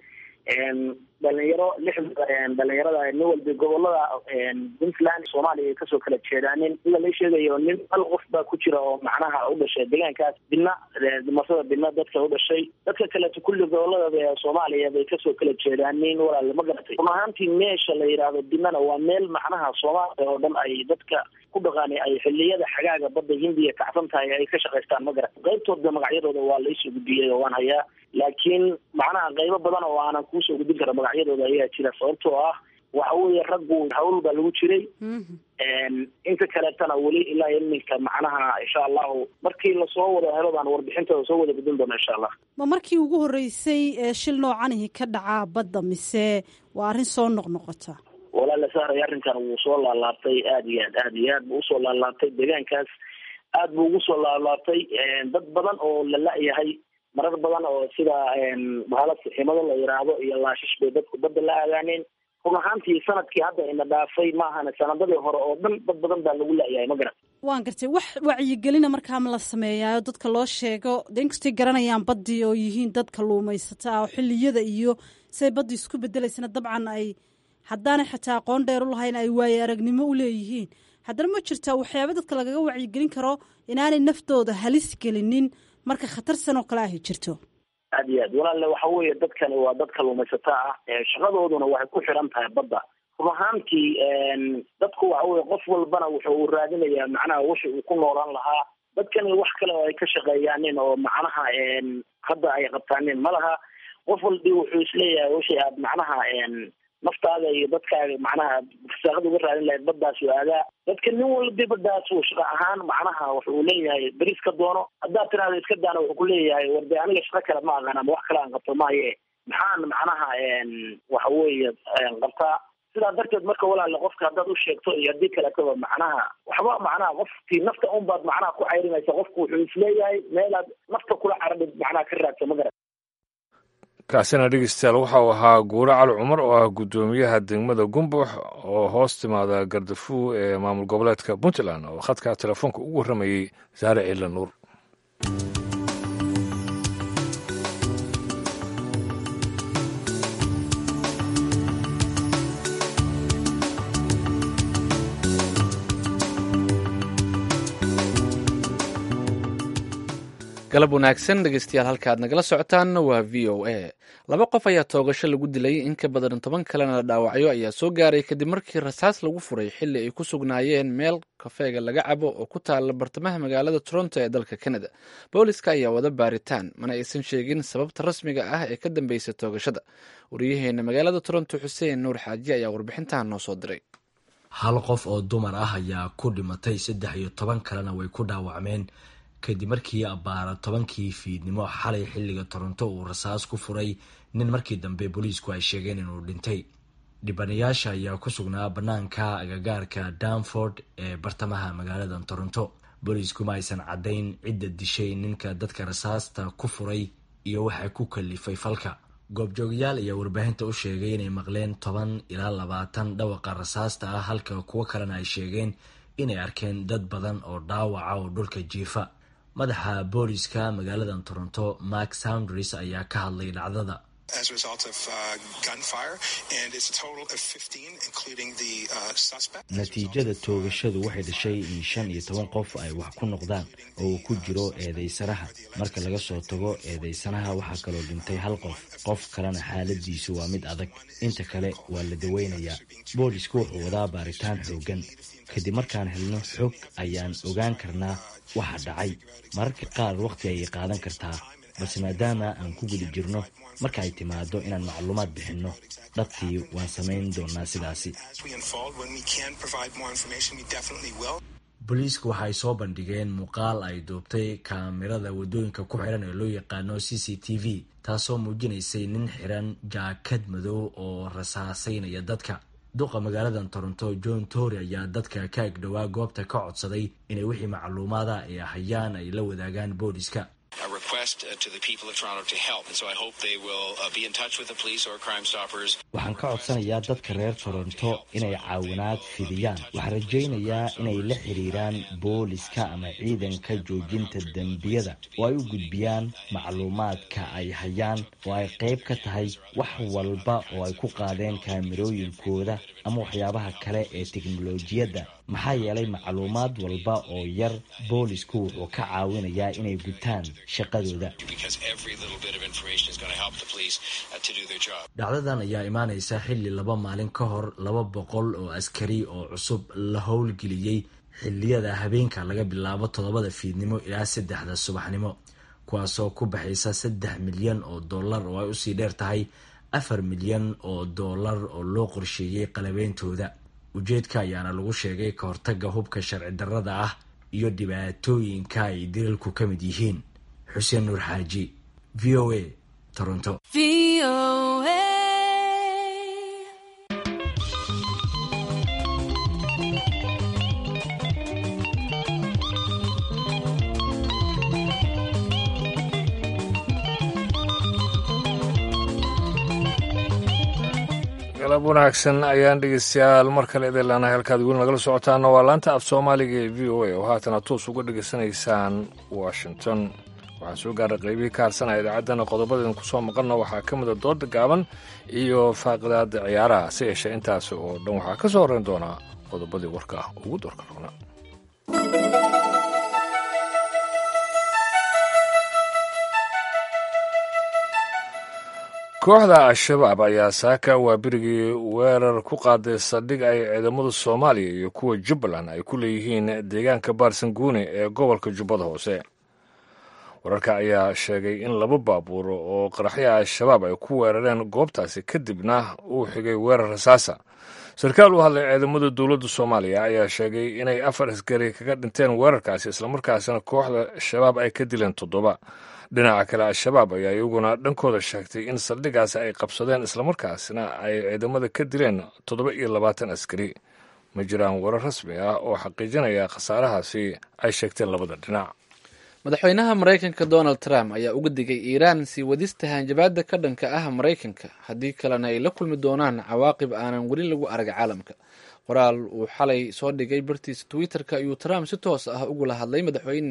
dhalinyaro lix dhalinyarada nin walba gobolada puntland soomaaliya ay kasoo kala jeedaanin sida la sheegayo nin hal qof baa ku jira oo macnaha u dhashay deegaankaas bina masada bina dadka u dhashay dadka kaleeto kulli gobolada soomaaliya bay kasoo kala jeedaanin walaale ma garatay run ahaantii meesha la yidhaahdo binana waa meel macnaha soomaaliya oo dhan ay dadka ku dhaqaani ay xiliyada xagaaga badda hindiya kacsan tahay ay ka shaqaystaan ma garat qaybtooda magacyadooda waa laisoo gudbiyey oo waan hayaa laakiin macnaha qaybo badan oo aanan kuusoo gudbin kara magacyadooda ayaa jira sababtoo ah waxa weeye raggu hawl baa lagu jiray inta kaleetana weli ilaa iminka macnaha insha allahu markii lasoo wada helo baan warbixintooda soo wada gudbin doona insha allah ma markii ugu horreysay ee shil noocanihi ka dhacaa badda mise waa arrin soo noqnoqota walaala sahray arrinkan wuu soo laalaabtay aada iyo aad aada iyo aad buu usoo laalaabtay deegaankaas aad buu ugu soo laalaabtay dad badan oo la la-yahay marar badan oo sida bahala siximado la yidhaahdo iyo laashish bay dadku badda la aadaaneen run ahaantii sanadkii hadda ina dhaafay maahana sanadadii hore oo dhan dad badan baa lagu la-yahay ma garan waan gartay wax wacyigelina markaa ma la sameeyaayo dadka loo sheego de inkastay garanayaan baddii oo yihiin dad kalluumaysata ah oo xilliyada iyo siday baddii isku bedelaysana dabcan ay haddaanay xataa aqoon dheer u lahayn ay waaye aragnimo u leeyihiin haddana ma jirtaa waxyaaba dadka lagaga wacyigelin karo inaanay naftooda halis gelinin marka khatarsan oo kale ahy jirto aad iyo aad walaalle waxa weeye dadkani waa dad kalluumaysato ah shaqadooduna waxay ku xiran tahay badda run ahaantii dadku waxa weye qof walbana wuxuu raadinayaa macnaha wixi uu ku noolaan lahaa dadkani wax kale oo ay ka shaqeeyaanin oo macnaha hadda ay qabtaanin ma laha qof walbi wuxuu isleeyahay wixii aad macnaha naftaada iyo dadkaaga macnaha fasaaqada uga raadin lahayd baddaas u aadaa dadka nin walbi baddaas uu shaqa ahaan macnaha wuxuu leeyahay beris ka doono haddaad tiraada iska daana wuxuu ku leeyahay warde aniga shaqo kale ma aqaan ama wax kale aan qabto maaye maxaan macnaha waxa weeye qabtaa sidaa darteed marka walaale qofka haddaad u sheegto iyo haddii kaleetoba macnaha waxba macnaha qofkii nafta unbaad macnaha ku cayrinaysa qofku wuxuu isleeyahay meelaad nafta kula caradhid macnaha ka raadsa ma garan kaasina dhegeystayaal waxa uu ahaa guure cali cumar oo ah guddoomiyaha degmada gumbox oo hoos timaada gardafuw ee maamul goboleedka puntland oo khadka telefoonka ugu warramayey saare ciila nuur galab wanaagsan dhegeystayaal halka aad nagala socotaan waa v o a laba qof ayaa toogasho lagu dilay in ka badan toban kalena la dhaawacyo ayaa soo gaaray kadib markii rasaas lagu furay xili ay ku sugnaayeen meel kafeega laga cabo oo ku taala bartamaha magaalada toronto ee dalka canada booliska ayaa wada baaritaan mana aysan sheegin sababta rasmiga ah ee ka dambeysa toogashada wariyaheena magaalada toronto xuseen nuur xaaji ayaa warbixintahan noo soo diray hal qof oo dumar ah ayaa ku dhimatay saddex iyo toban kalena way ku dhaawacmeen kadib markii abbaara tobankii fiidnimo xalay xilliga toronto uu rasaas ku furay nin markii dambe booliisku ay sheegeen inuu dhintay dhibanayaasha ayaa ku sugnaa bannaanka agagaarka danford ee bartamaha magaalada toronto booliisku ma aysan caddayn cidda dishay ninka dadka rasaasta ku furay iyo waxa ku kalifay falka goobjoogayaal ayaa warbaahinta u sheegay inay maqleen toban ilaa labaatan dhawaqa rasaasta ah halka kuwo kalena ay sheegeen inay arkeen dad badan oo dhaawaca oo dhulka jiifa madaxa booliska magaalada toronto mark soundris ayaa ka hadlay dhacdada natiijada toogashadu waxay dhashay in shan iyo toban qof ay wax ku noqdaan oo uu ku jiro eedeysanaha marka laga soo tago eedeysanaha waxaa kaloo dhintay hal qof qof kalena xaaladiisu waa mid adag inta kale waa la daweynayaa boolisku wuxuu wadaa baaritaan xoogan kadib markaan helno xog ayaan ogaan karnaa waxa dhacay mararka qaar wakhti ayay qaadan kartaa balse maadaama aan ku guda jirno marka ay timaado inaan macluumaad bixinno dhabtii waan samayn doonaa sidaasi booliisku waxa ay soo bandhigeen muuqaal ay duubtay kaamirada waddooyinka ku xiran ee loo yaqaano c c t v taasoo muujinaysay nin xiran jaakad madow oo rasaasaynaya dadka duqa magaalada toronto john tory ayaa dadka ka agdhowaa goobta ka codsaday inay wixii macluumaada ay hayaan ay la wadaagaan booliska waxaan ka codsanayaa dadka reer toronto inay caawinaad fidiyaan waxaan rajaynayaa inay la xiriiraan booliska ama ciidanka joojinta dembiyada oo ay u gudbiyaan macluumaadka ay hayaan oo ay qayb ka tahay wax walba oo ay ku qaadeen kaamirooyinkooda ama waxyaabaha kale ee teknolojiyadda maxaa yeelay macluumaad walba oo yar boolisku wuxuu ka caawinayaa inay gutaan shaqadooda dhacdadan ayaa imaanaysa xilli laba maalin ka hor laba boqol oo askari oo cusub la howlgeliyey xilliyada habeenka laga bilaabo toddobada fiidnimo ilaa saddexda subaxnimo kuwaasoo ku baxaysa saddex milyan oo dollar oo ay usii dheer tahay afar milyan oo dollar oo loo qorsheeyey qalabeyntooda ujeedka ayaana lagu sheegay ka hortagga hubka sharci darrada ah iyo dhibaatooyinka ay dilalku ka mid yihiin xuseen nuur xaaji v o a toronto galab wanaagsan ayaan dhegeystayaal mar kale idin leenahay halkaad weli nagala socotaana waa laanta af soomaaliga ee v o a oo haatana toos uga dhegeysanaysaan washington waxaa soo gaaray qaybihii ka harsanaya idaacaddana qodobadeen kusoo maqanna waxaa ka mida dooda gaaban iyo faaqidaada ciyaaraha si yeeshee intaas oo dhan waxaa ka soo horreyn doonaa qodobadii warka ah ugu doorka roona kooxda al-shabaab ayaa saaka waa berigii weerar ku qaaday saldhig ay ciidamada soomaaliya iyo kuwa jubbaland ay ku leeyihiin deegaanka baarsanguune ee gobolka jubbada hoose wararka ayaa sheegay in laba baabuur oo qaraxyaha al-shabaab ay ku weerareen goobtaasi kadibna uu xigay weerar rasaasa sarkaal u hadlay ciidamada dowladda soomaaliya ayaa sheegay inay afar askari kaga dhinteen weerarkaasi islamarkaasina kooxda shabaab ay ka dileen toddoba dhinaca kale al-shabaab ayaa iyaguna dhankooda sheegtay in saldhigaasi ay qabsadeen islamarkaasina ay ciidamada ka dileen toddoba iyo labaatan askari ma jiraan warar rasmi ah oo xaqiijinaya khasaarahaasi ay sheegteen labada dhinac madaxweynaha maraykanka donald trump ayaa uga digay iiraan sii wadista hanjabaada ka dhanka ah maraykanka haddii kalena ay la kulmi doonaan cawaaqib aanan weli lagu arag caalamka qoraal uu xalay soo dhigay bartiisa twitter-ka ayuu trump si toos ah ugula hadlay madaxweyne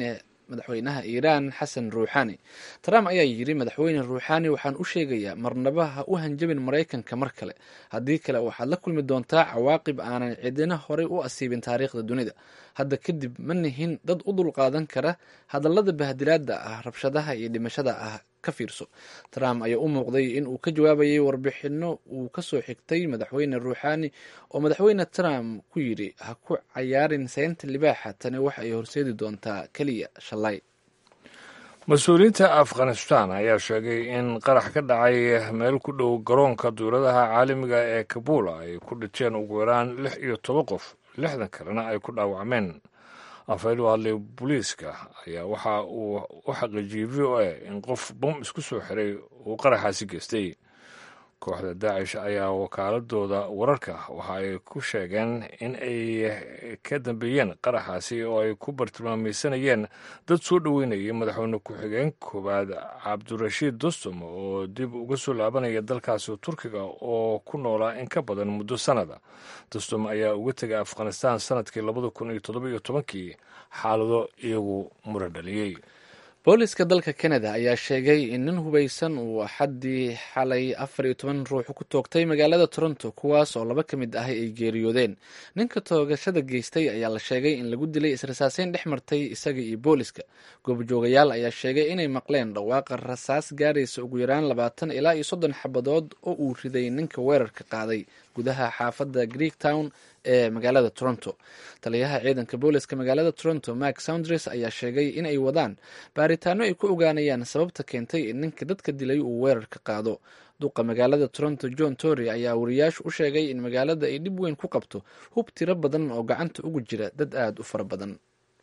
madaxweynaha iiraan xasan ruuxani trump ayaa yidhi madaxweyne ruuxani waxaan u sheegayaa marnaba ha u hanjabin maraykanka mar kale haddii kale waxaad la kulmi doontaa cawaaqib aanan cidina horey u asiibin taariikhda dunida hadda kadib ma nihin dad u dulqaadan kara hadallada bahdilaada ah rabshadaha iyo dhimashada ah ka fiirso trump ayaa u muuqday in uu ka jawaabayay warbixino uu kasoo xigtay madaxweyne ruuxani oo madaxweyne trump ku yidhi ha ku cayaarin seynta libaaxa tani waxa ay horseedi doontaa keliya shalay mas-uuliyiinta afghanistan ayaa sheegay in qarax ka dhacay meel ku dhow garoonka duuladaha caalamiga ee kabuul ay ku dhinteen ugu yaraan lix iyo toban qof lixdan kalena ay ku dhaawacmeen afhayl u hadlay booliiska ayaa waxa uu u xaqiijiyey v o a in qof bom isku soo xiray uu qaraxaasi geystay kooxda daacish ayaa wakaaladooda wararka waxa ay ku sheegeen in ay ka dambeeyeen qaraxaasi oo ay ku bartilmaameysanayeen dad soo dhoweynayay madaxweyne ku-xigeen koowaad cabdirashiid dostum oo dib uga soo laabanaya dalkaasi turkiga oo ku noolaa in ka badan muddo sannada dostum ayaa uga tegay afghanistan sanadkii labada kun iyo toddoba iyo tobankii xaalado iyagu muran dhaliyey booliska dalka canada ayaa sheegay in nin hubaysan uu axaddii xalay afar iyo toban ruux ku toogtay magaalada toronto kuwaas oo laba ka mid ah ay geeriyoodeen ninka toogashada geystay ayaa la sheegay in lagu dilay israsaaseyn dhex martay isaga iyo booliska goobjoogayaal ayaa sheegay inay maqleen dhawaaqa rasaas gaaraysa ugu yaraan labaatan ilaa iyo soddon xabadood oo uu riday ninka weerarka qaaday gudaha xaafadda greek town ee magaalada toronto taliyaha ciidanka booliska magaalada toronto mark soundres ayaa sheegay in ay wadaan baaritaano ay ku ogaanayaan sababta keentay in ninka dadka dilay uu weerarka qaado duqa magaalada toronto john tory ayaa wariyaashu u sheegay in magaalada ay dhib weyn ku qabto hub tiro badan oo gacanta ugu jira dad aada u fara badan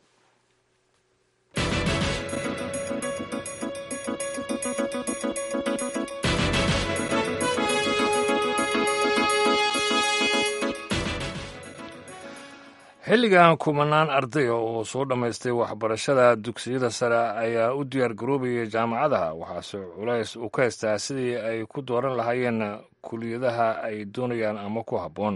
xilligan kumanaan ardaya oo soo dhammaystay waxbarashada dugsiyada sare ayaa u diyaar garoobaya jaamacadaha waxaase culays uu ka haystaa sidii ay ku dooran lahaayeen kuliyadaha ay doonayaan ama ku habboon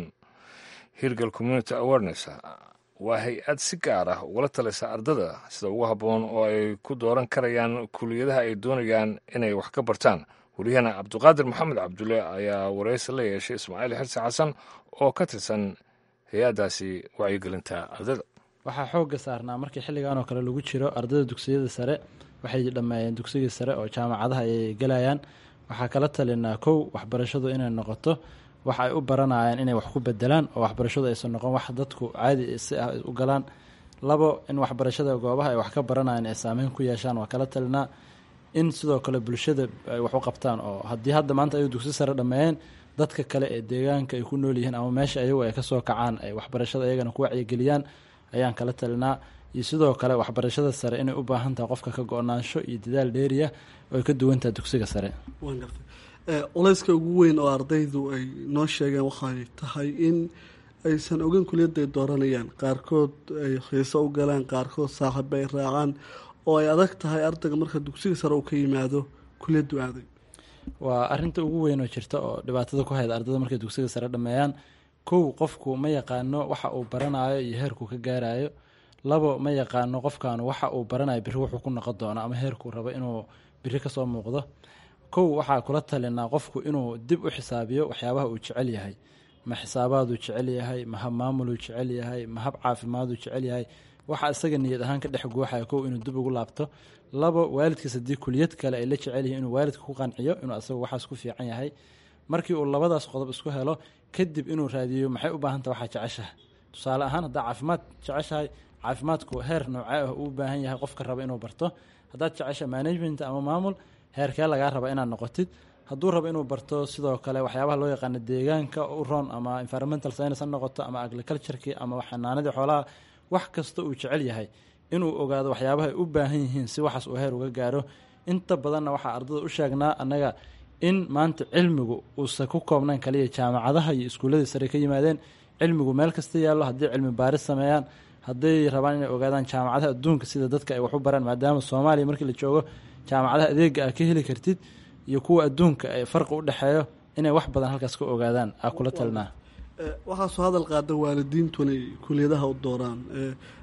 hirgal community awareness waa hay-ad si gaar ah ugala talisa ardada sida ugu habboon oo ay ku dooran karayaan kuliyadaha ay doonayaan inay wax ka bartaan wariyahana cabdiqaadir maxamed cabdulle ayaa waraysi la yeeshay ismaaciil xirsi xasan oo ka tirsan hay-addaasi wacyigelinta ardada waxaa xoogga saarnaa markii xilligan oo kale lagu jiro ardada dugsiyada sare waxay dhammeeyeen dugsigii sare oo jaamacadaha ayay gelayaan waxaa kala talinaa kow waxbarashadu inay noqoto wax ay u baranayaan inay wax ku bedelaan oo waxbarashadu aysan noqon wax dadku caadi si ah u galaan labo in waxbarashada goobaha ay wax ka baranayaan ay saameyn ku yeeshaan waa kala talinaa in sidoo kale bulshada ay wax u qabtaan oo haddii hadda maanta ay dugsi sare dhammeeyeen dadka kale ee deegaanka ay ku nool yihiin ama meesha ayagu ay kasoo kacaan ay waxbarashada iyagana ku wacyigeliyaan ayaan kala talinaa iyo sidoo kale waxbarashada sare inay u baahan tahay qofka ka go-naansho iyo dadaal dheeriya oo ay ka duwantahay dugsiga sare waan gartay culayska ugu weyn oo ardaydu ay noo sheegeen waxay tahay in aysan ogeyn kuliyadda ay dooranayaan qaarkood ay xiiso u galaan qaarkood saaxiiba ay raacaan oo ay adag tahay ardayga marka dugsiga sare uu ka yimaado kuliyaddu aaday waa arinta ugu weyn oo jirta oo dhibaatada ku hayda ardada markay dugsiga sare dhameeyaan kow qofku ma yaqaano waxa uu baranayo iyo heerkuu ka gaarayo labo ma yaqaano qofkaanu waxa uu baranayo biri wuxuu ku noqon doono ama heerkuu rabo inuu biri kasoo muuqdo kow waxaa kula talinaa qofku inuu dib u xisaabiyo waxyaabaha uu jecel yahay ma xisaabaaduu jecel yahay ma hab maamuluu jecel yahay ma hab caafimaaduu jecel yahay waxa isaga niyad ahaan ka dhex guuxaya kow inuu dib ugu laabto labo waalidkiis haddii kuliyad kale ay la jecel yihiin inuu waalidka ku qanciyo inuu asaga waxaas ku fiican yahay markii uu labadaas qodob isku helo kadib inuu raadiyo maxay u baahantah waxaa jeceshahay tusaale ahaan haddaa caafimaad jeceshahay caafimaadku heer noocee ah uu u baahan yahay qofka raba inuu barto haddaad jecesha management ama maamul heerkee lagaa raba inaad noqotid hadduu rabo inuu barto sidoo kale waxyaabaha loo yaqaano deegaanka u roon ama environmental science ha noqoto ama agricultureki ama xanaanadii xoolaha wax kasta uu jecel yahay inuu ogaado waxyaabaha ay u baahan yihiin si waxaas uu heer uga gaaro inta badanna waxaa ardada u sheegnaa annaga in maanta cilmigu uusan ku koobnayn kaliya jaamacadaha iyo iskuulladii sare ka yimaadeen cilmigu meel kasta yaallo haddii cilmi baaris sameeyaan hadday rabaan inay ogaadaan jaamacadaha adduunka sida dadka ay wax u baraan maadaama soomaaliya markii la joogo jaamacadaha adeega aa ka heli kartid iyo kuwa adduunka ee farqi u dhexeeyo inay wax badan halkaas ka ogaadaan aa kula talinaa waxaa soo hadal qaada waalidiintu inay kuliyadaha u dooraan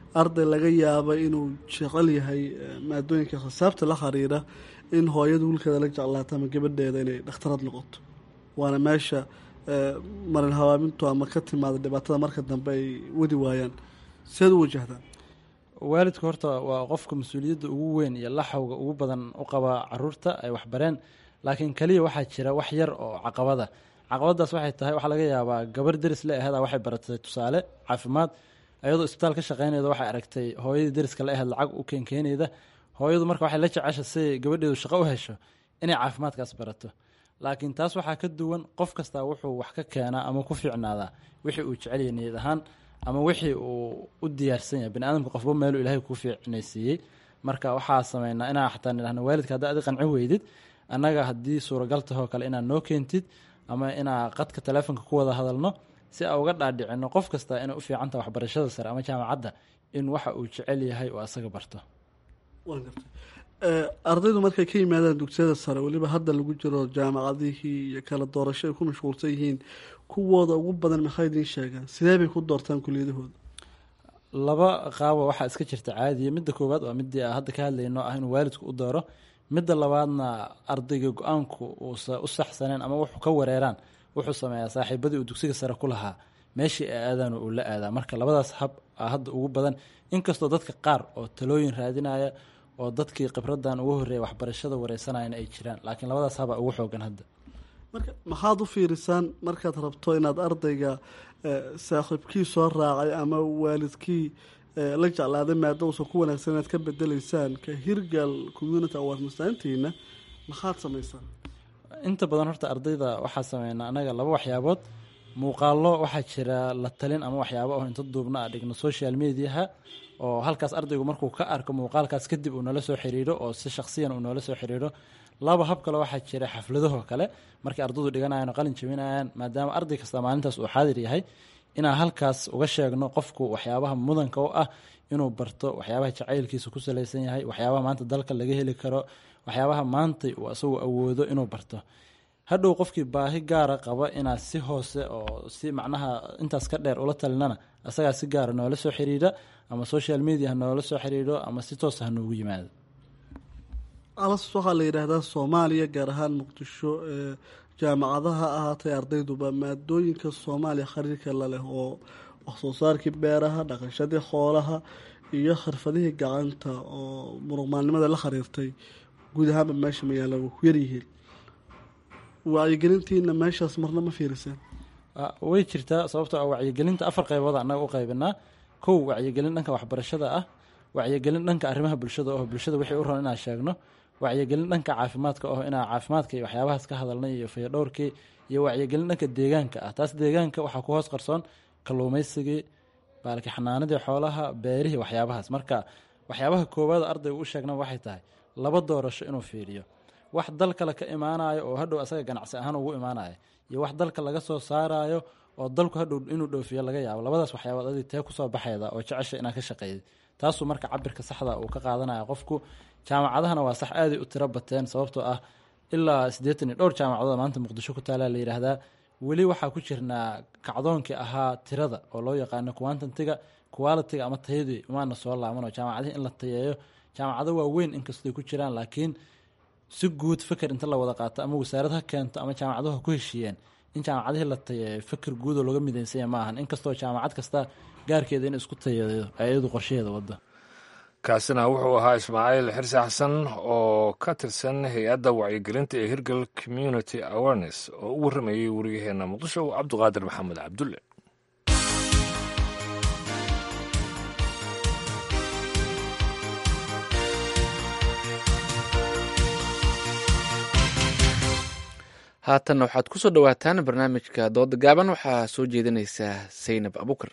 arday laga yaaba inuu jecel yahay maadooyinka xisaabta la xiriira in hooyada wiilkeeda la jeclaato ama gabadheeda inay dhakhtarad noqoto waana meesha marin hawaamintu ama ka timaada dhibaatada marka dambe ay wadi waayaan seed u wajahdaan waalidku horta waa qofka mas-uuliyadda ugu weyn iyo laxawga ugu badan u qaba caruurta ay waxbareen laakiin keliya waxaa jira wax yar oo caqabada caqabadaas waxay tahay waxaa laga yaabaa gabar deris la ahada waxay baratay tusaale caafimaad ayadoo isbitaal ka shaqeynayda waxay aragtay hooyadii deriska la ahayd lacag u keenkeenayda hooyadu marka waxay la jecesha si gabadheedu shaqo u hesho inay caafimaadkaas barato laakiin taas waxaa ka duwan qof kastaa wuxuu wax ka keenaa ama ku fiicnaadaa wixii uu jecelya niyad ahaan ama wixii uu u diyaarsan yahay baniaadamka qofba meeluu ilaahay ku fiicnaysiiyey marka waxaa sameynaa inaa xataa nidhahno waalidka haddaa adi qanci weydid annaga haddii suuragal tahoo kale inaad noo keentid ama inaa qadka taleefonka ku wada hadalno si aa uga dhaadhicino qof kasta inay u fiicantaha waxbarashada sare ama jaamacadda in waxa uu jecel yahay oo asaga barto ardaydu markay ka yimaadaan dugsiyada sare weliba hadda lagu jiro jaamacadihii iyo kala doorasho ay ku mashquulsan yihiin kuwooda ugu badan maxay idiin sheegaan sidee bay ku doortaan kuliyadahooda laba qaabo waxaa iska jirta caadiya midda koowaad waa midii a hadda ka hadlayno ah inuu waalidku u dooro midda labaadna ardayga go-aanku uusa u saxsaneen ama wuxuu ka wareeraan wuxuu sameeyaa saaxiibadii uu dugsiga sare ku lahaa meeshii ay aadaan uu la aadaa marka labadaas hab a hadda ugu badan inkastoo dadka qaar oo talooyin raadinaya oo dadkii khibradan ugu horreeya waxbarashada wareysanayana ay jiraan laakiin labadaas haba ugu xoogan hadda marka maxaad u fiirisaan markaad rabto inaad ardayga saaxiibkii soo raacay ama waalidkii la jeclaaday maada uusan ku wanaagsan inaad ka bedeleysaan ka hirgal community award masaantiina maxaad samaysaan inta badan horta ardayda waxaa sameynaa anaga laba waxyaabood muuqaalo waxaa jira la talin ama waxyaabo oo inta duubna a dhigno social mediaha oo halkaas ardaygu markuu ka arko muuqaalkaas kadib uu noola soo xiriiro oo si shaksiyan uu noola soo xiriiro laba hab kale waxaa jira xafladahoo kale markay ardaydu dhiganayan oo qalin jabinayaan maadaama arday kasta maalintaas uu xaadir yahay inaan halkaas uga sheegno qofku waxyaabaha mudanka u ah inuu barto waxyaabaha jacaylkiisa ku salaysan yahay waxyaabaha maanta dalka laga heli karo waxyaabaha maantay uu asagu awoodo inuu barto hadhow qofkii baahi gaara qaba inaad si hoose oo si macnaha intaas ka dheer ula talinana asagaa si gaara noola soo xiriira ama social media ha noola soo xiriiro ama si toosa ha noogu yimaado alas waxaa la yidhaahdaa soomaaliya gaar ahaan muqdisho jaamacadaha ahaatay ardayduba maadooyinka soomaaliya khariirka la leh oo waxsoo saarkii beeraha dhaqashadii xoolaha iyo xirfadihii gacanta oo muruqmaalnimada la xiriirtay guud ahaanba meesha magaala waa ku yaryihiin wacyigelintiina meeshaas marna ma fiiriseen way jirtaa sababtoo ah wacyigelinta afar qaybood annaga u qaybinaa kow wacyigelin dhanka waxbarashada ah wacyigelin dhanka arrimaha bulshada oo bulshada wixii u ron inaan sheegno wacyigelin dhanka caafimaadka oo inaa caafimaadka iyo waxyaabahaas ka hadalnay iyo fayadhowrkii iyo wacyigelin dhanka deegaanka ah taas deegaanka waxaa ku hoos qarsoon kalluumaysigii baalki xanaanadii xoolaha beerihii waxyaabahaas marka waxyaabaha koowaad ardaygu u sheegna waxay tahay laba doorasho inuu fiiriyo wax dal kale ka imaanayo oo hadhow asaga ganacsi ahaan ugu imaanayo iyo wax dalka laga soo saarayo oo dalku hadhow inuu dhoofiyo laga yaabo labadaas waxyaabood adi tee kusoo baxayda oo jecesha inaa ka shaqeeyay taasuu marka cabirka saxda uu ka qaadanaya qofku jaamacadahana waa sax aaday u tiro bateen sababtoo ah ilaa siddeetan iyo dhowr jaamacadood maanta muqdisho ku taala la yidhaahdaa weli waxaa ku jirnaa kacdoonkii ahaa tirada oo loo yaqaano quantantiga qualitiga ama tayadii umaana soo laaban oo jaamacadihi in la tayeeyo jaamacado waaweyn inkastoy ku jiraan laakiin si guud feker inta la wada qaato ama wasaarad ha keento ama jaamacaduhu ha ku heshiiyeen in jaamacadihii la tayeeyo feker guud oo looga midaysanya ma ahan inkastoo jaamacad kasta gaarkeeda in isku tayeeyo ayadu qorshaheeda wadda kaasina wuxuu ahaa ismaaciil xirsi xasan oo ka tirsan hay-adda wacyigelinta ee hirgal community awareness oo u warramayay wariyaheenna muqdisho cabduqaadir maxamed cabdulle haatan waxaad ku soo dhowaataan barnaamijka dooda gaaban waxaa soo jeedinaysaa saynab abukar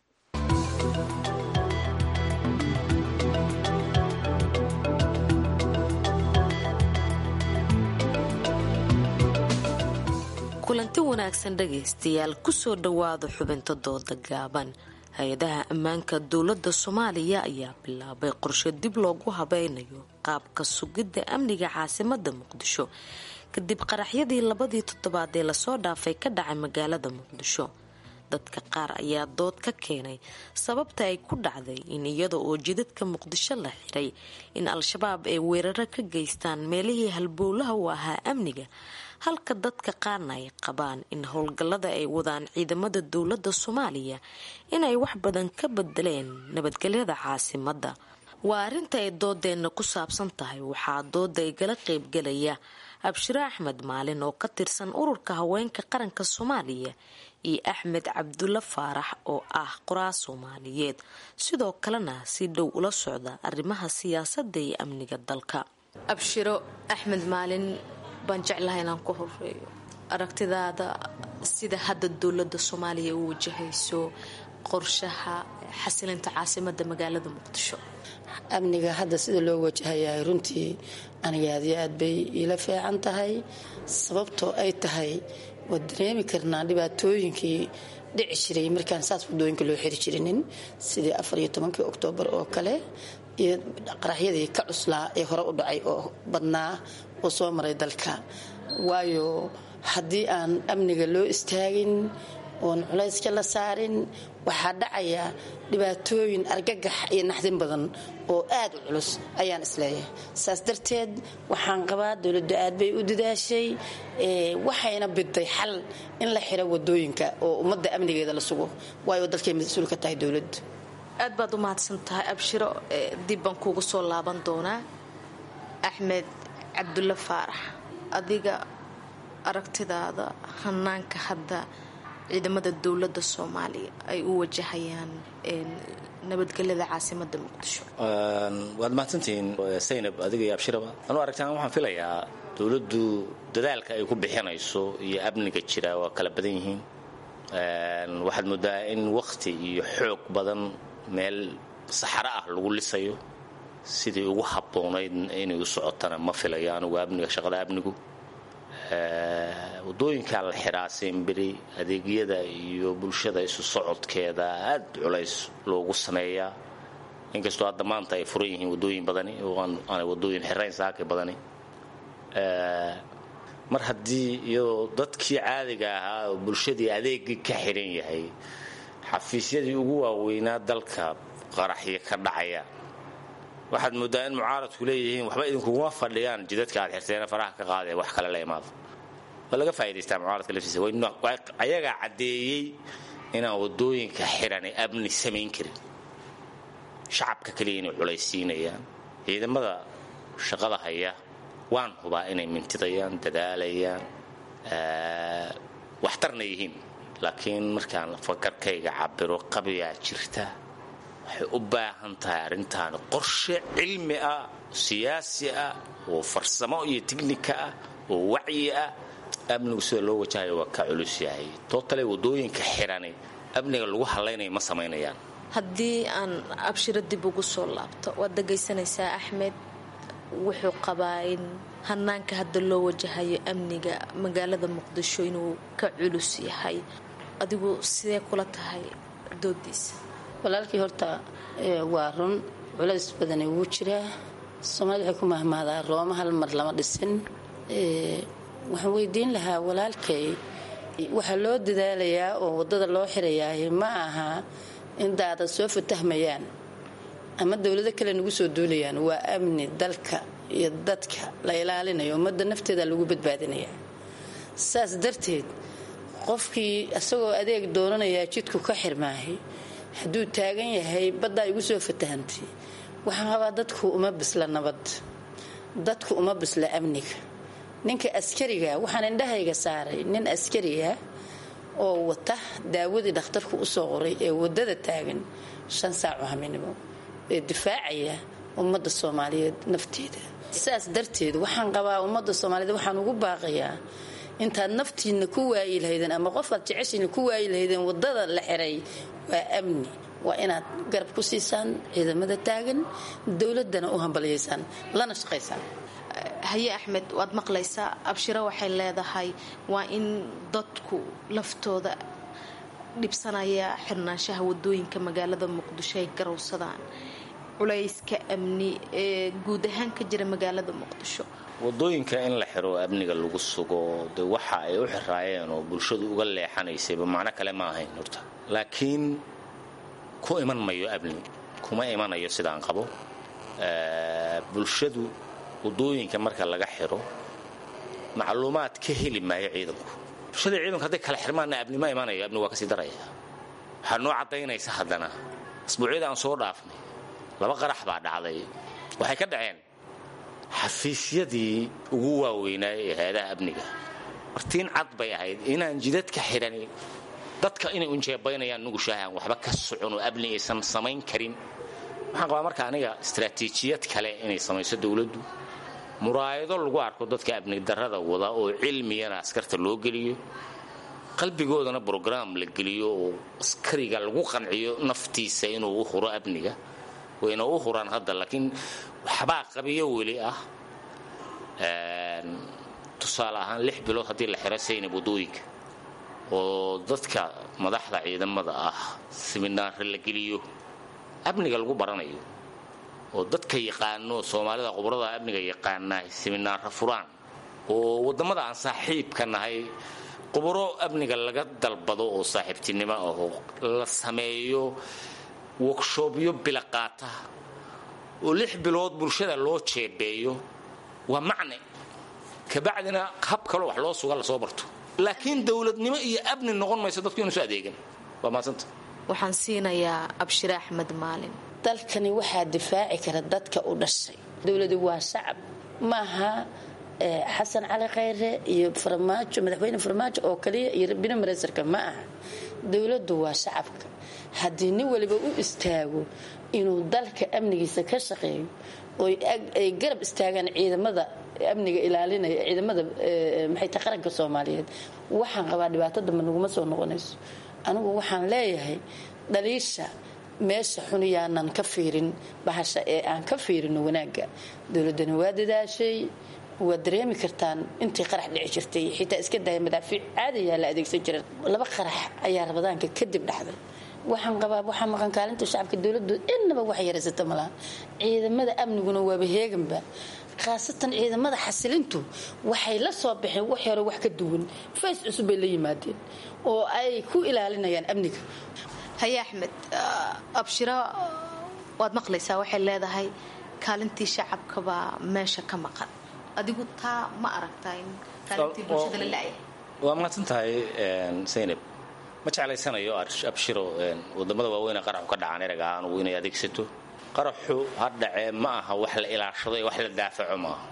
kulanti wanaagsan dhagaystayaal kusoo dhowaada xubinta dooda gaaban hay-adaha ammaanka dowladda soomaaliya ayaa bilaabay qorshe dib loogu habeynayo qaabka sugidda amniga caasimada muqdisho kadib qaraxyadii labadii toddobaad ee lasoo dhaafay ka dhacay magaalada muqdisho dadka qaar ayaa dood ka keenay sababta ay ku dhacday in iyada oo jidadka muqdisho la xiray in al-shabaab ay weeraro ka geystaan meelihii halbowlaha u ahaa amniga halka dadka qaarna ay qabaan in howlgallada ay wadaan ciidamada dowladda soomaaliya inay wax badan ka bedeleen nabadgelyada caasimadda waa arrinta ay doodeenna ku saabsan tahay waxaa dooda igala qaybgelaya abshiro axmed maalin oo ka tirsan ururka haweenka qaranka soomaaliya iyo axmed cabdulla faarax oo ah qoraa soomaaliyeed sidoo kalena si dhow ula socda arrimaha siyaasadda iyo amniga dalka abshiro axmed maalin baan jeclahay inaan ku horeeyo aragtidaada sida hadda dowladda soomaaliya u wajahayso qorshaha xasilinta caasimada magaalada muqdisho amniga hadda sida loo wajahayahay runtii aniga aad iyo aad bay iila fiican tahay sababtoo ay tahay waad dareemi karnaa dhibaatooyinkii dhici jiray markaan saas wadooyinka loo xiri jirinin sidii afar iyo tobankii oktoobar oo kale iyo qaraxyadii ka cuslaa ee hore u dhacay oo badnaa oo soo maray dalka waayo haddii aan amniga loo istaagin oon culayska la saarin waxaa dhacaya dhibaatooyin argagax iyo naxdin badan oo aad u culus ayaan isleeyahay saas darteed waxaan qabaa dowladda aad bay u dadaashay waxayna biday xal in la xiro wadooyinka oo ummadda amnigeeda la sugo waayo dalkay mas-uul ka tahay dowladda aad baad u mahadsan tahay abshiro dib baan kuugu soo laaban doonaa axmed cabdulle faarax adiga aragtidaada hanaanka hadda ciidamada dowladda soomaaliya ay u wajahayaan nabadgelyada caasimada muqdisho waad mahadsantihiin saynab adiga iyo abshiraba anuu aragtaan waxaan filayaa dowladdu dadaalka ay ku bixinayso iyo amniga jira waa kala badan yihiin waxaad moodaa in wakhti iyo xoog badan meel saxaro ah lagu lisayo sidii ugu habboonayd inay u socotana ma filayo anugu amniga shaqada amnigu wadooyinkaa la xiraa semberi adeegyada iyo bulshada isu socodkeeda aad culays loogu sameeyaa inkastoo hadda maanta ay furan yihiin wadooyin badani oo aanay wadooyin xirayn saakay badani mar haddii iyadoo dadkii caadiga ahaa oo bulshadii adeegii ka xiran yahay xafiisyadii ugu waaweynaa dalka qaraxyo ka dhacaya waxaad moodaa in mucaaradku leeyihiin waxba idinkuguma fadhiyaan jidadka aad xirteena faraha ka qaadee wax kale la imaado waa laga faa'idaystaa mucaaradka laftiisa ayagaa caddeeyey inaan wadooyinka xiranay amni samayn karin shacabka kaliya inay culaysiinayaan ciidamada shaqada haya waan hubaa inay mintidayaan dadaalayaan waxtarna yihiin laakiin markaan fakarkayga cabiro qabiyaa jirta waxay u baahan tahay arrintaan qorshe cilmi ah siyaasi ah oo farsamo iyo tiknika ah oo wacyi ah amnigu sida loo wajahayo waa ka culus yahay tootale wadooyinka xirani amniga lagu hadlaynaya ma samaynayaan haddii aan abshiro dib ugu soo laabto waad dhagaysanaysaa axmed wuxuu qabaa in hanaanka hadda loo wajahayo amniga magaalada muqdisho inuu ka culus yahay adigu sidee kula tahay doodiisa walaalkii horta waa run culays badani wuu jiraa soomaalida waxay ku mahmahdaa rooma hal mar lama dhisin waxaan weydiin lahaa walaalkay waxaa loo dadaalayaa oo waddada loo xirayaah ma aha in daadad soo fatahmayaan ama dowlado kale nagu soo duulayaan waa amni dalka iyo dadka la ilaalinayo ummadda nafteeda lagu badbaadinaya saas darteed qofkii isagoo adeeg doonanayaa jidku ka xirmaahay hadduu taagan yahay baddaa igu soo fatahantay waxaan qabaa dadku uma bisla nabad dadku uma bisla amniga ninka askariga waxaan indhahayga saaray nin askariga oo wata daawadii dhakhtarku usoo qoray ee wadada taagan shan saaco haminimo ee difaacaya ummadda soomaaliyeed nafteeda saas darteed waxaan qabaa ummadda soomaaliyeed waxaan ugu baaqayaa intaad naftiina ku waayi lahaydeen ama qofaad jeceshiina ku waayi lahaydeen wadada la xiray waa amni waa inaad garab ku siisaan ciidamada taagan dowladana u hambalyaysaan lana shaqaysaan haye axmed waad maqlaysaa abshiro waxay leedahay waa in dadku laftooda dhibsanaya xirnaanshaha wadooyinka magaalada muqdisho ay garowsadaan culayska amni ee guud ahaan ka jira magaalada muqdisho wadooyinka in la xiro amniga lagu sugo de waxa ay u xiraayeen oo bulshadu uga leexanaysayba macno kale ma ahayn horta laakiin ku iman mayo amni kuma imanayo sidaan qabo bulshadu wadooyinka marka laga xiro macluumaad ka heli maayo ciidanku bulshada ciidanku hadday kala xirmaanna amni ma imanayo amni waa kasii daraya waxaa noo caddaynaysa haddana asbuucyada aan soo dhaafnay laba qarax baa dhacday waxay ka dhaceen xafiisyadii ugu waaweynaa ee hay-adaha amniga martiin cad bay ahayd inaan jidadka xidhani dadka inay unjeebaynayaan nugushahaan waxba ka socon oo amni aysan samayn karin waxaan qabaa marka aniga istaraatiijiyad kale inay samayso dowladdu muraayado lagu arko dadka amni darrada wada oo cilmiyana askarta loo geliyo qalbigoodana brograam la geliyo oo askariga lagu qanciyo naftiisa inuu u huro amniga wayna u huraan hadda laakiin waxbaa qabiyo weli ah tusaale ahaan lix bilood haddii la xiro saynab wadooyinka oo dadka madaxda ciidamada ah siminaare la geliyo amniga lagu baranayo oo dadka yaqaano soomaalida khubrada amniga yaqaana siminaaro furaan oo waddamada aan saaxiibka nahay khubro amniga laga dalbado oo saaxiibtinimo ah oo la sameeyo workshoobyo bila qaata oo lix bilood bulshada loo jeebeeyo waa macne kabacdina hab kaloo wax loo suga lasoo barto laakiin dowladnimo iyo amni noqon mayso dadku inuusu adeegan waa maasanta waxaan siinayaa abshire axmed maalin dalkani waxaa difaaci kara dadka u dhashay dowladu waa shacab maaha xasan cali khayre iyo farmaajo madaxweyne farmaajo oo kaliya iyo bini mareysarka ma aha dowladdu waa shacabka haddii nin waliba u istaago inuu dalka amnigiisa ka shaqeeyo oo ay garab istaagaan ciidamada amniga ilaalinaya ciidamada maxay tahay qaranka soomaaliyeed waxaan qabaa dhibaato dambe naguma soo noqonayso anigu waxaan leeyahay dhaliisha meesha xun yaanan ka fiirin bahasha ee aan ka fiirino wanaagga dowladani waa dadaashay waad dareemi kartaan intii qarax dhici jirtay xitaa iska daya madaafiic caadayaa la adeegsan jira laba qarax ayaa rabadaanka kadib dhacday waxaan qabaa waxaa maqan kaalinta shacabka dowladdu innaba wax yaraysata malaha ciidamada amniguna waaba heeganba khaasatan ciidamada xasilintu waxay la soo baxeen wax hore wax ka duwan fays cusub bay la yimaadeen oo ay ku ilaalinayaan amniga haye axmed abshiro waad maqlaysaa waxay leedahay kaalintii shacabkabaa meesha ka maqan adigu taa ma aragtaa in kaalintii bulshada la la-ya waa mahadsan tahay saynab ma jeclaysanayo abshiro wadamada waaweyne qaraxu ka dhacaan erag ahaan ugu inay adeegsato qaraxu ha dhacee ma aha wax la ilaashado ee wax la daafaco maaha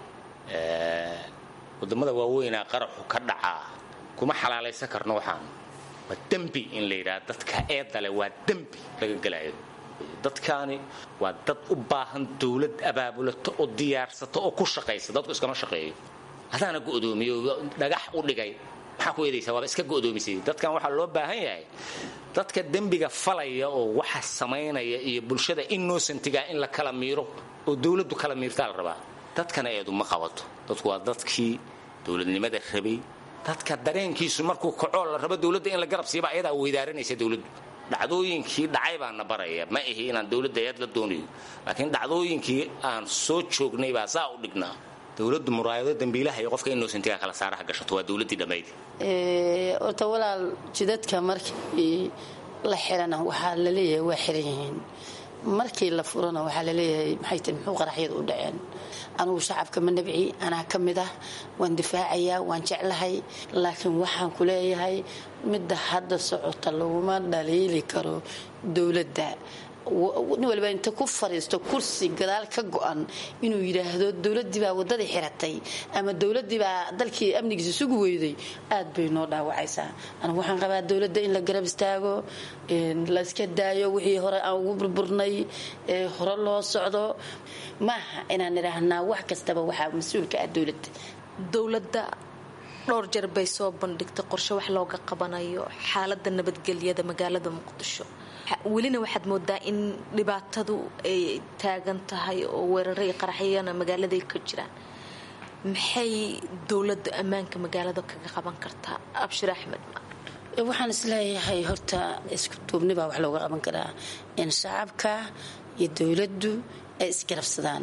wadamada waaweynaa qaraxu ka dhacaa kuma xalaalaysan karno waxaan waa dembi in la yidhaha dadka eedale waa dembi laga gelayo dadkaani waa dad u baahan dowlad abaabulato oo diyaarsato oo ku shaqaysa dadku iskama shaqeeyo hadaana go'doomiyo dhagax u dhigay maxaa ku eedaysaa waaba iska go'doomisay dadkan waxaa loo baahan yahay dadka dembiga falaya oo waxa samaynaya iyo bulshada innocentiga in la kala miiro oo dowladdu kala miirtaa la rabaa dadkana eedu ma qabato dadku waa dadkii dowladnimada rabay dadka dareenkiisu markuu kacoo la rabo dowladda in la garab siiba ayadaa weydaaranaysa dowladdu dhacdooyinkii dhacay baana baraya ma ihi inaan dowladda eed la doonayo laakiin dhacdooyinkii aan soo joognay baa saa u dhignaa dowladdu muraayado dambiilaha iyo qofka innocentiga kala saaraha gashato waa dowladdii dhammayd horta walaal jidadka markii la xirana waxaa la leeyahay waa xiran yihiin markii la furana waxaa la leeyahay maxay tahay muxuu qaraxyada u dhaceen anugu shacabka ma nabci anaa ka mid ah waan difaacayaa waan jeclahay laakiin waxaan ku leeyahay midda hadda socota laguma dhaliili karo dowladda nin waliba inta ku fadhiisto kursi gadaal ka go-an inuu yidhaahdo dowladdii baa waddadii xiratay ama dowladdii baa dalkii amnigiisa sugi weyday aad bay noo dhaawacaysaa anigu waxaan qabaa dowladda in la garab istaago la iska daayo wixii hore aan ugu burburnay ee hore loo socdo maaha inaan idhaahnaa wax kastaba waxaa mas-uulka ah dowladda dowladda dhowr jeer bay soo bandhigtay qorshe wax looga qabanayo xaalada nabadgelyada magaalada muqdisho welina waxaad moodaa in dhibaatadu ay taagan tahay oo weeraro iyo qaraxyana magaaladay ka jiraan maxay dowladda ammaanka magaalada kaga qaban kartaa abshir axmed waxaan isleeyahay horta isku duubni baa wax looga qaban karaa in shacabka iyo dowladdu ay isgarabsadaan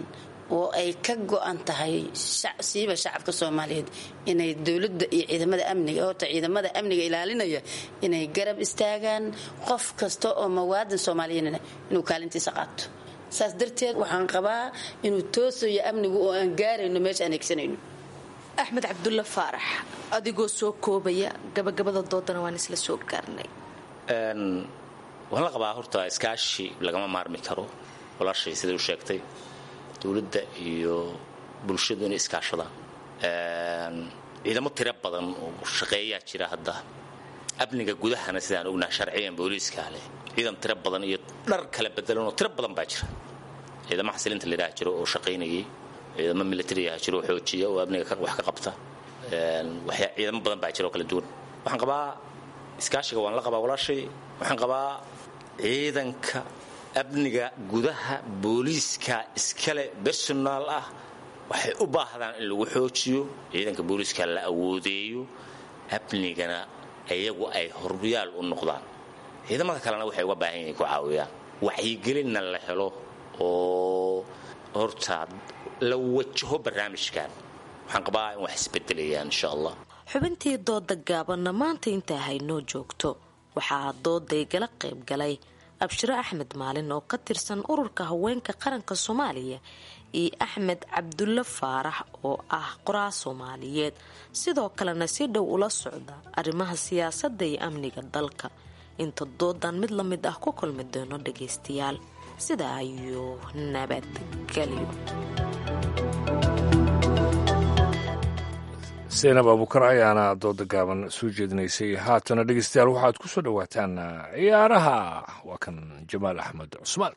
oo ay ka go-an tahay siiba shacabka soomaaliyeed inay dowladda iyo ciidamada amniga horta ciidamada amniga ilaalinaya inay garab istaagaan qof kasta oo mawaadan soomaaliyeedna inuu kaalintiisa qaato saas darteed waxaan qabaa inuu toosayo amnigu oo aan gaarayno meesha aan egsanayno axmed cabdulla faarax adigoo soo koobaya gabagabada doodana waan isla soo gaarnay waan la qabaa horta iskaashi lagama maarmi karo walaashay siday u sheegtay dowladda iyo bulshadu inay iskaashadaan ciidamo tiro badan oo shaqeeyaa jira hadda amniga gudahana sidaan ognaha sharciyan booliiskaa leh ciidan tiro badan iyo dhar kala bedelanoo tiro badan baa jira ciidamo xasilinta layidhaha jiro oo shaqaynayay ciidamo militariyaha jiro oo xoojiya oo amniga wax ka qabta ciidamo badan baa jira oo kala duwan waxaan qabaa iskaashiga waan la qabaa walaashay waxaan qabaa ciidanka amniga gudaha booliiska iskale bersonaal ah waxay u baahdaan in lagu xoojiyo ciidanka booliiska la awoodeeyo amnigana iyagu ay horyaal u noqdaan ciidamada kalena waxay uga baahan yihiin ku caawiyaan wacyigelinna la helo oo horta la wajaho barnaamijkan waxaan qabaa in wax isbedelayaan insha allah xubintii dooda gaabanna maanta intaa haynoo joogto waxaa dooday gala qayb galay abshiro axmed maalin oo ka tirsan ururka haweenka qaranka soomaaliya iyo axmed cabdulle faarax oo ah qoraa soomaaliyeed sidoo kalena si dhow ula socda arrimaha siyaasadda iyo amniga dalka inta doodan mid la mid ah ku kulmi doono dhagaystayaal sidaa ayuu nabadgelyo saynab abuukar ayaana dooda gaaban soo jeedinaysay haatana dhegeystayaal waxaad ku soo dhowaataan ciyaaraha waa kan jamaal axmed cusmaan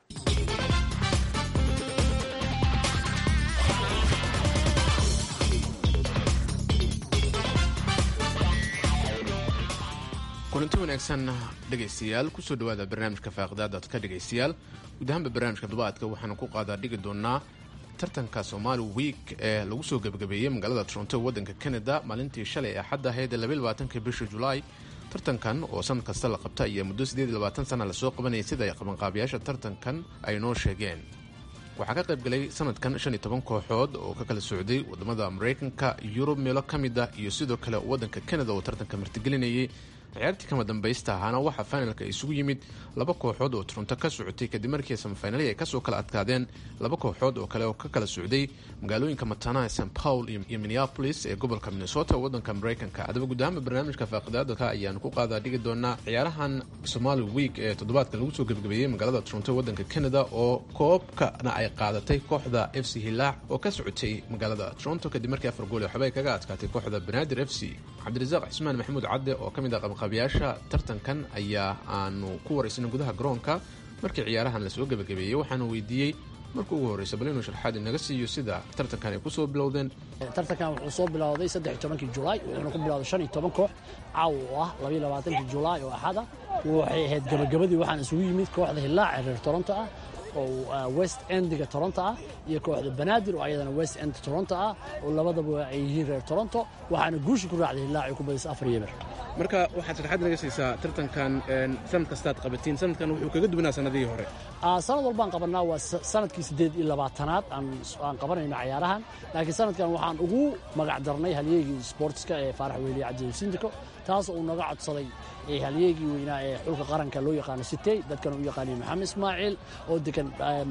kulanti wanaagsan dhegaystayaal kusoo dhawaada barnaamijka faaqidaadaad ka dhegaystayaal guud ahaanba barnaamijka dubaadka waxaanu ku qaadaa dhigi doonaa tartanka somaali week ee lagu soo gebagabeeyey magaalada toronto waddanka canada maalintii shalay axadda ahayd labaatanka bisha julaay tartankan oo sanad kasta la qabta ayaa muddo sana lasoo qabanayay sida ay qabanqaabiyaasha tartankan ay noo sheegeen waxaa ka qaybgalay sanadkan kooxood oo ka kala socday wadamada mareykanka yurub meelo ka mid ah iyo sidoo kale waddanka canada oo tartanka martigelinayay ciyaartii kama dambaysta ahaana waxaa finalka isugu yimid laba kooxood oo toronto ka socotay kadib markii samafinali ay kasoo kala adkaadeen laba kooxood oo kale oo ka kala socday magaalooyinka matana st paul iyo minneapolis ee gobolka minnesota wadanka mareykanka haddaba guud ahaanba barnaamijka faaqidaadka ayaanu ku qaadaa dhigi doonaa ciyaarahan somali week ee toddobaadkan lagu soo gebagabeeyey magaalada toronto wadanka canada oo koobkana ay qaadatay kooxda f c hilaac oo ka socotay magaalada toronto kadib markii afar gool ee waxba ay kaga adkaatay kooxda banaadir f c cabdirasaaq cismaan maxamuud cadde oo kamid ah qabanqaabiyaasha tartankan ayaa aanu ku waraysanay gudaha garoonka markii ciyaarahan lasoo gebagabeeyey waxaanu weydiiyey marka ugu horreysa bal inuu sharxaad inaga siiyo sida tartankan ay ku soo bilowdeen tartankan wuxuu soo bilowday saddex tobankii julaay wuxuuna ku bilowday shan iyo toban koox caawa oo ah labaiyo labaatankii julaay oo axada waxay ahayd gabagabadii waxaan isugu yimid kooxda hilaac ee reer toronto ah oo west endiga toronto ah iyo kooxda banaadir oo ayadana west end toronto ah oo labadaba ay yihiin reer toronto waxaana guusha ku raacday hilaac ay ku badisay afar yeber marka waxaad sharxaad naga siisaa tartankan sanad kastaad qabatiin sanadkan wuxuu kaga duwanaa sanadihii hore sanad walbaan qabanaa waa sanadkii siddeed iyo labaatanaad aan qabanayno cayaarahan laakiin sanadkan waxaan ugu magac darnay halyeegii sportska ee faarax weyliye cabdi sindiko taas uu naga codsaday halyeegii weynaa ee xulka qaranka loo yaqaano sitey dadkan u yaqaaniyo maxamed ismaaciil oo degan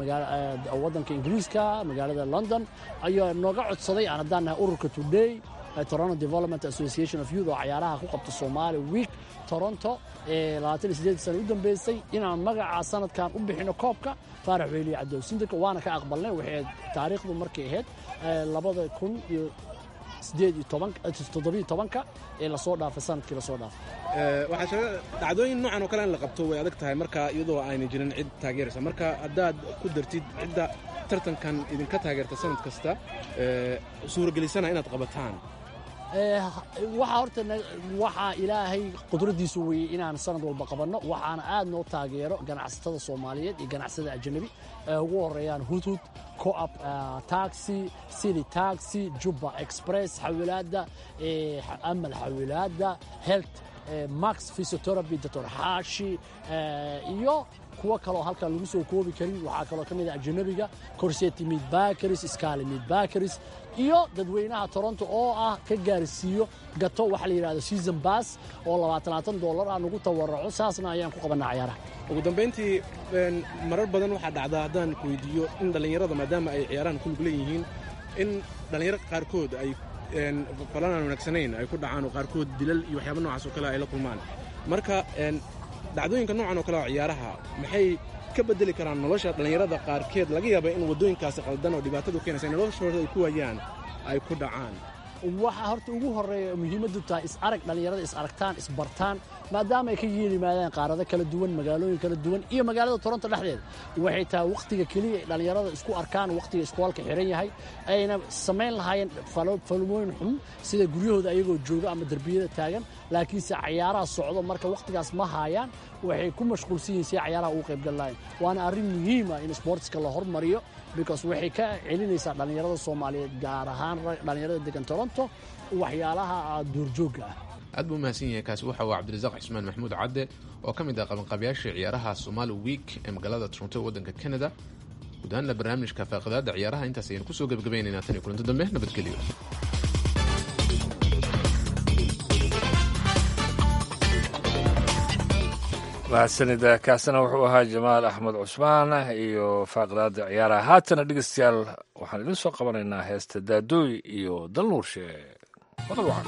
waddanka ingiriiska magaalada london ayaa nooga codsaday aan haddaan nahay ururka today toronto development association of youth oo cayaaraha ku qabta somali week toronto ee sana u dambeysay inaan magaca sanadkan u bixino koobka faarax weyliye cabdow sindika waana ka aqbalnay waxay taariikhdu markay ahayd labada kun iyo toddobiyo tobanka ee lasoo dhaafay sanadkii lasoo dhaafay waxaa sheega dhacdooyin noocan oo kale in la qabto way adag tahay marka iyadoo ayna jirin cid taageeraysa marka haddaad ku dartid cidda tartankan idinka taageerta sanad kasta suuragelisana inaad qabataan waxaa horta waxaa ilaahay qudradiisu weeyey inaan sanad walba qabanno waxaana aad noo taageero ganacsatada soomaaliyeed iyo ganacsatada ajanabi ee ugu horeeyaan hudhud coop taxi city taxi jubba express xawilaadda amal xawilaadda helt max physiotherapy doctor xaashi iyo kuwo kaloo halkan lagu soo koobi karin waxaa kaloo ka mid ah ajanabiga corseti midbakaris scali midbakaris iyo dadweynaha toronto oo ah ka gaarsiiyo gato waxa la yidhahdo season bass oo labaatanaatan dollar ah nagu tawaraco saasna ayaan ku qabanaa ciyaaraha ugu dambayntii marar badan waxaa dhacdaa haddaan ku weydiiyo in dhallinyarada maadaama ay ciyaarahan ku lug leeyihiin in dhallinyaro qaarkood ay falan aan wanaagsanayn ay ku dhacaan oo qaarkood dilal iyo waxyaaba noocaas oo kale ay la kulmaan marka dhacdooyinka noocan oo kale oo ciyaaraha maxay ka bedeli karaan nolosha dhallinyarada qaarkeed laga yaaba in waddooyinkaasi qaldan oo dhibaatadu keenaysa in noloshooda ay ku waayaan ay ku dhacaan waxaa horta ugu horreeya muhiimaddu tahay is arag dhallinyarada is aragtaan isbartaan maadaama ay ka yimaadaan qaarado kala duwan magaalooyin kala duwan iyo magaalada toronto dhexdeeda waxay tahay wakhtiga keliya ay dhallinyarada isku arkaan wakhtiga iskoolka xiran yahay ayna samayn lahaayeen falmooyin xun sida guryahooda ayagoo jooga ama derbiyada taagan laakiinse cayaaraha socdo marka wakhtigaas ma haayaan waxay ku mashquulsan yihiin si cayaaraha ugu qaybgal lahayn waana arrin muhiima in sportska la hormariyo because waxay ka celinaysaa dhallinyarada soomaaliyeed gaar ahaan dhallinyarada degan toronto waxyaalaha duurjoogga ah aad buu umahadsan yahay kaasi waxa uu cabdirasaaq cismaan maxamuud cadde oo ka mid ah qabanqabayaasha ciyaaraha somaali week ee magaalada toronto waddanka canada guud ahaanna barnaamijka faaqidaada ciyaaraha intaas ayaynu kusoo gebagabaynaynaa tan iyo kulanto dambe nabadgelyo mahadsanida kaasina wuxuu ahaa jamaal axmed cusmaan iyo faaqidaada ciyaaraha haatana dhegeystayaal waxaan idin soo qabanaynaa heesta daadooy iyo dalnuurshe maqal wacan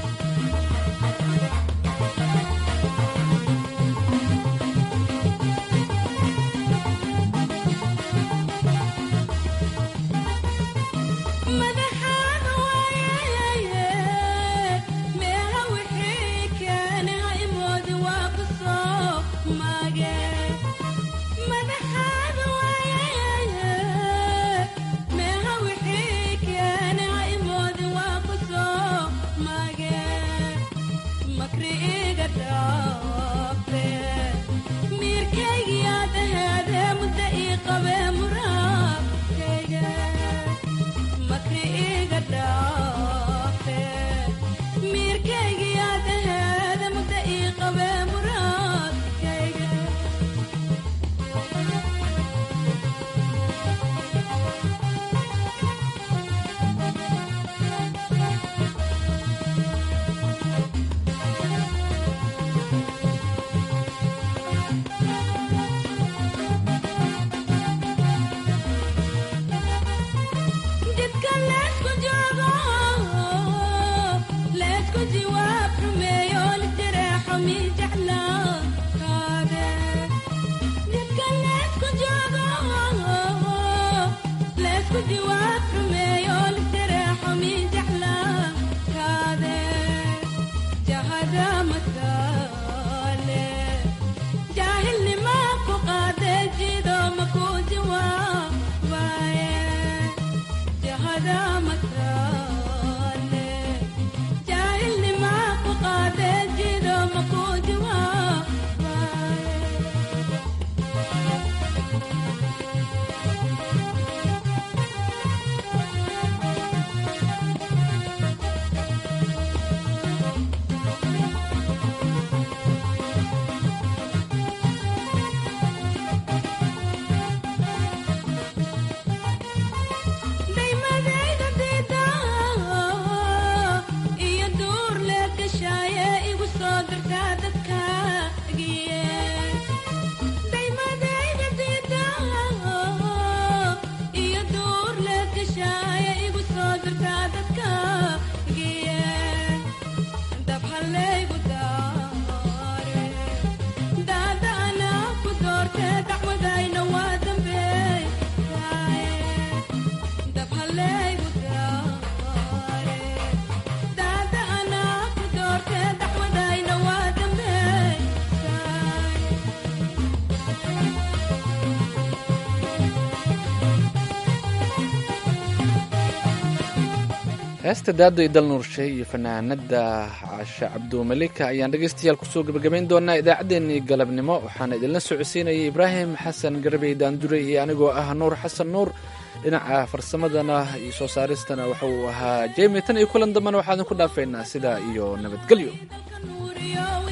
heesta daado idal nuurshe iyo fanaanada caashe cabdumalika ayaan dhegaystayaal kusoo gebagabayn doonaa idaacaddeenii galabnimo waxaana idinla socodsiinayay ibraahim xasan garbey daandure iyo anigoo ah nuur xasan nuur dhinaca farsamadana iyo soo saaristana waxa uu ahaa jemi tan iyo kulan dambana waxaa idinku dhaafaynaa sidaa iyo nabadgelyo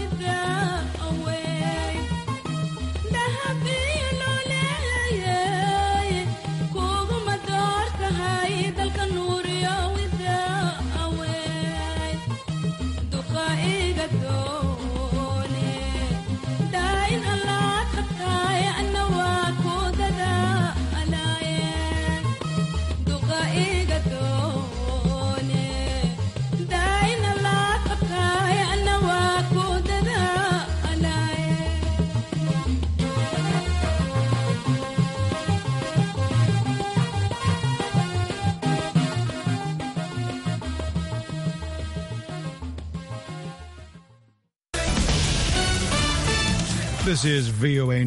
This is VOA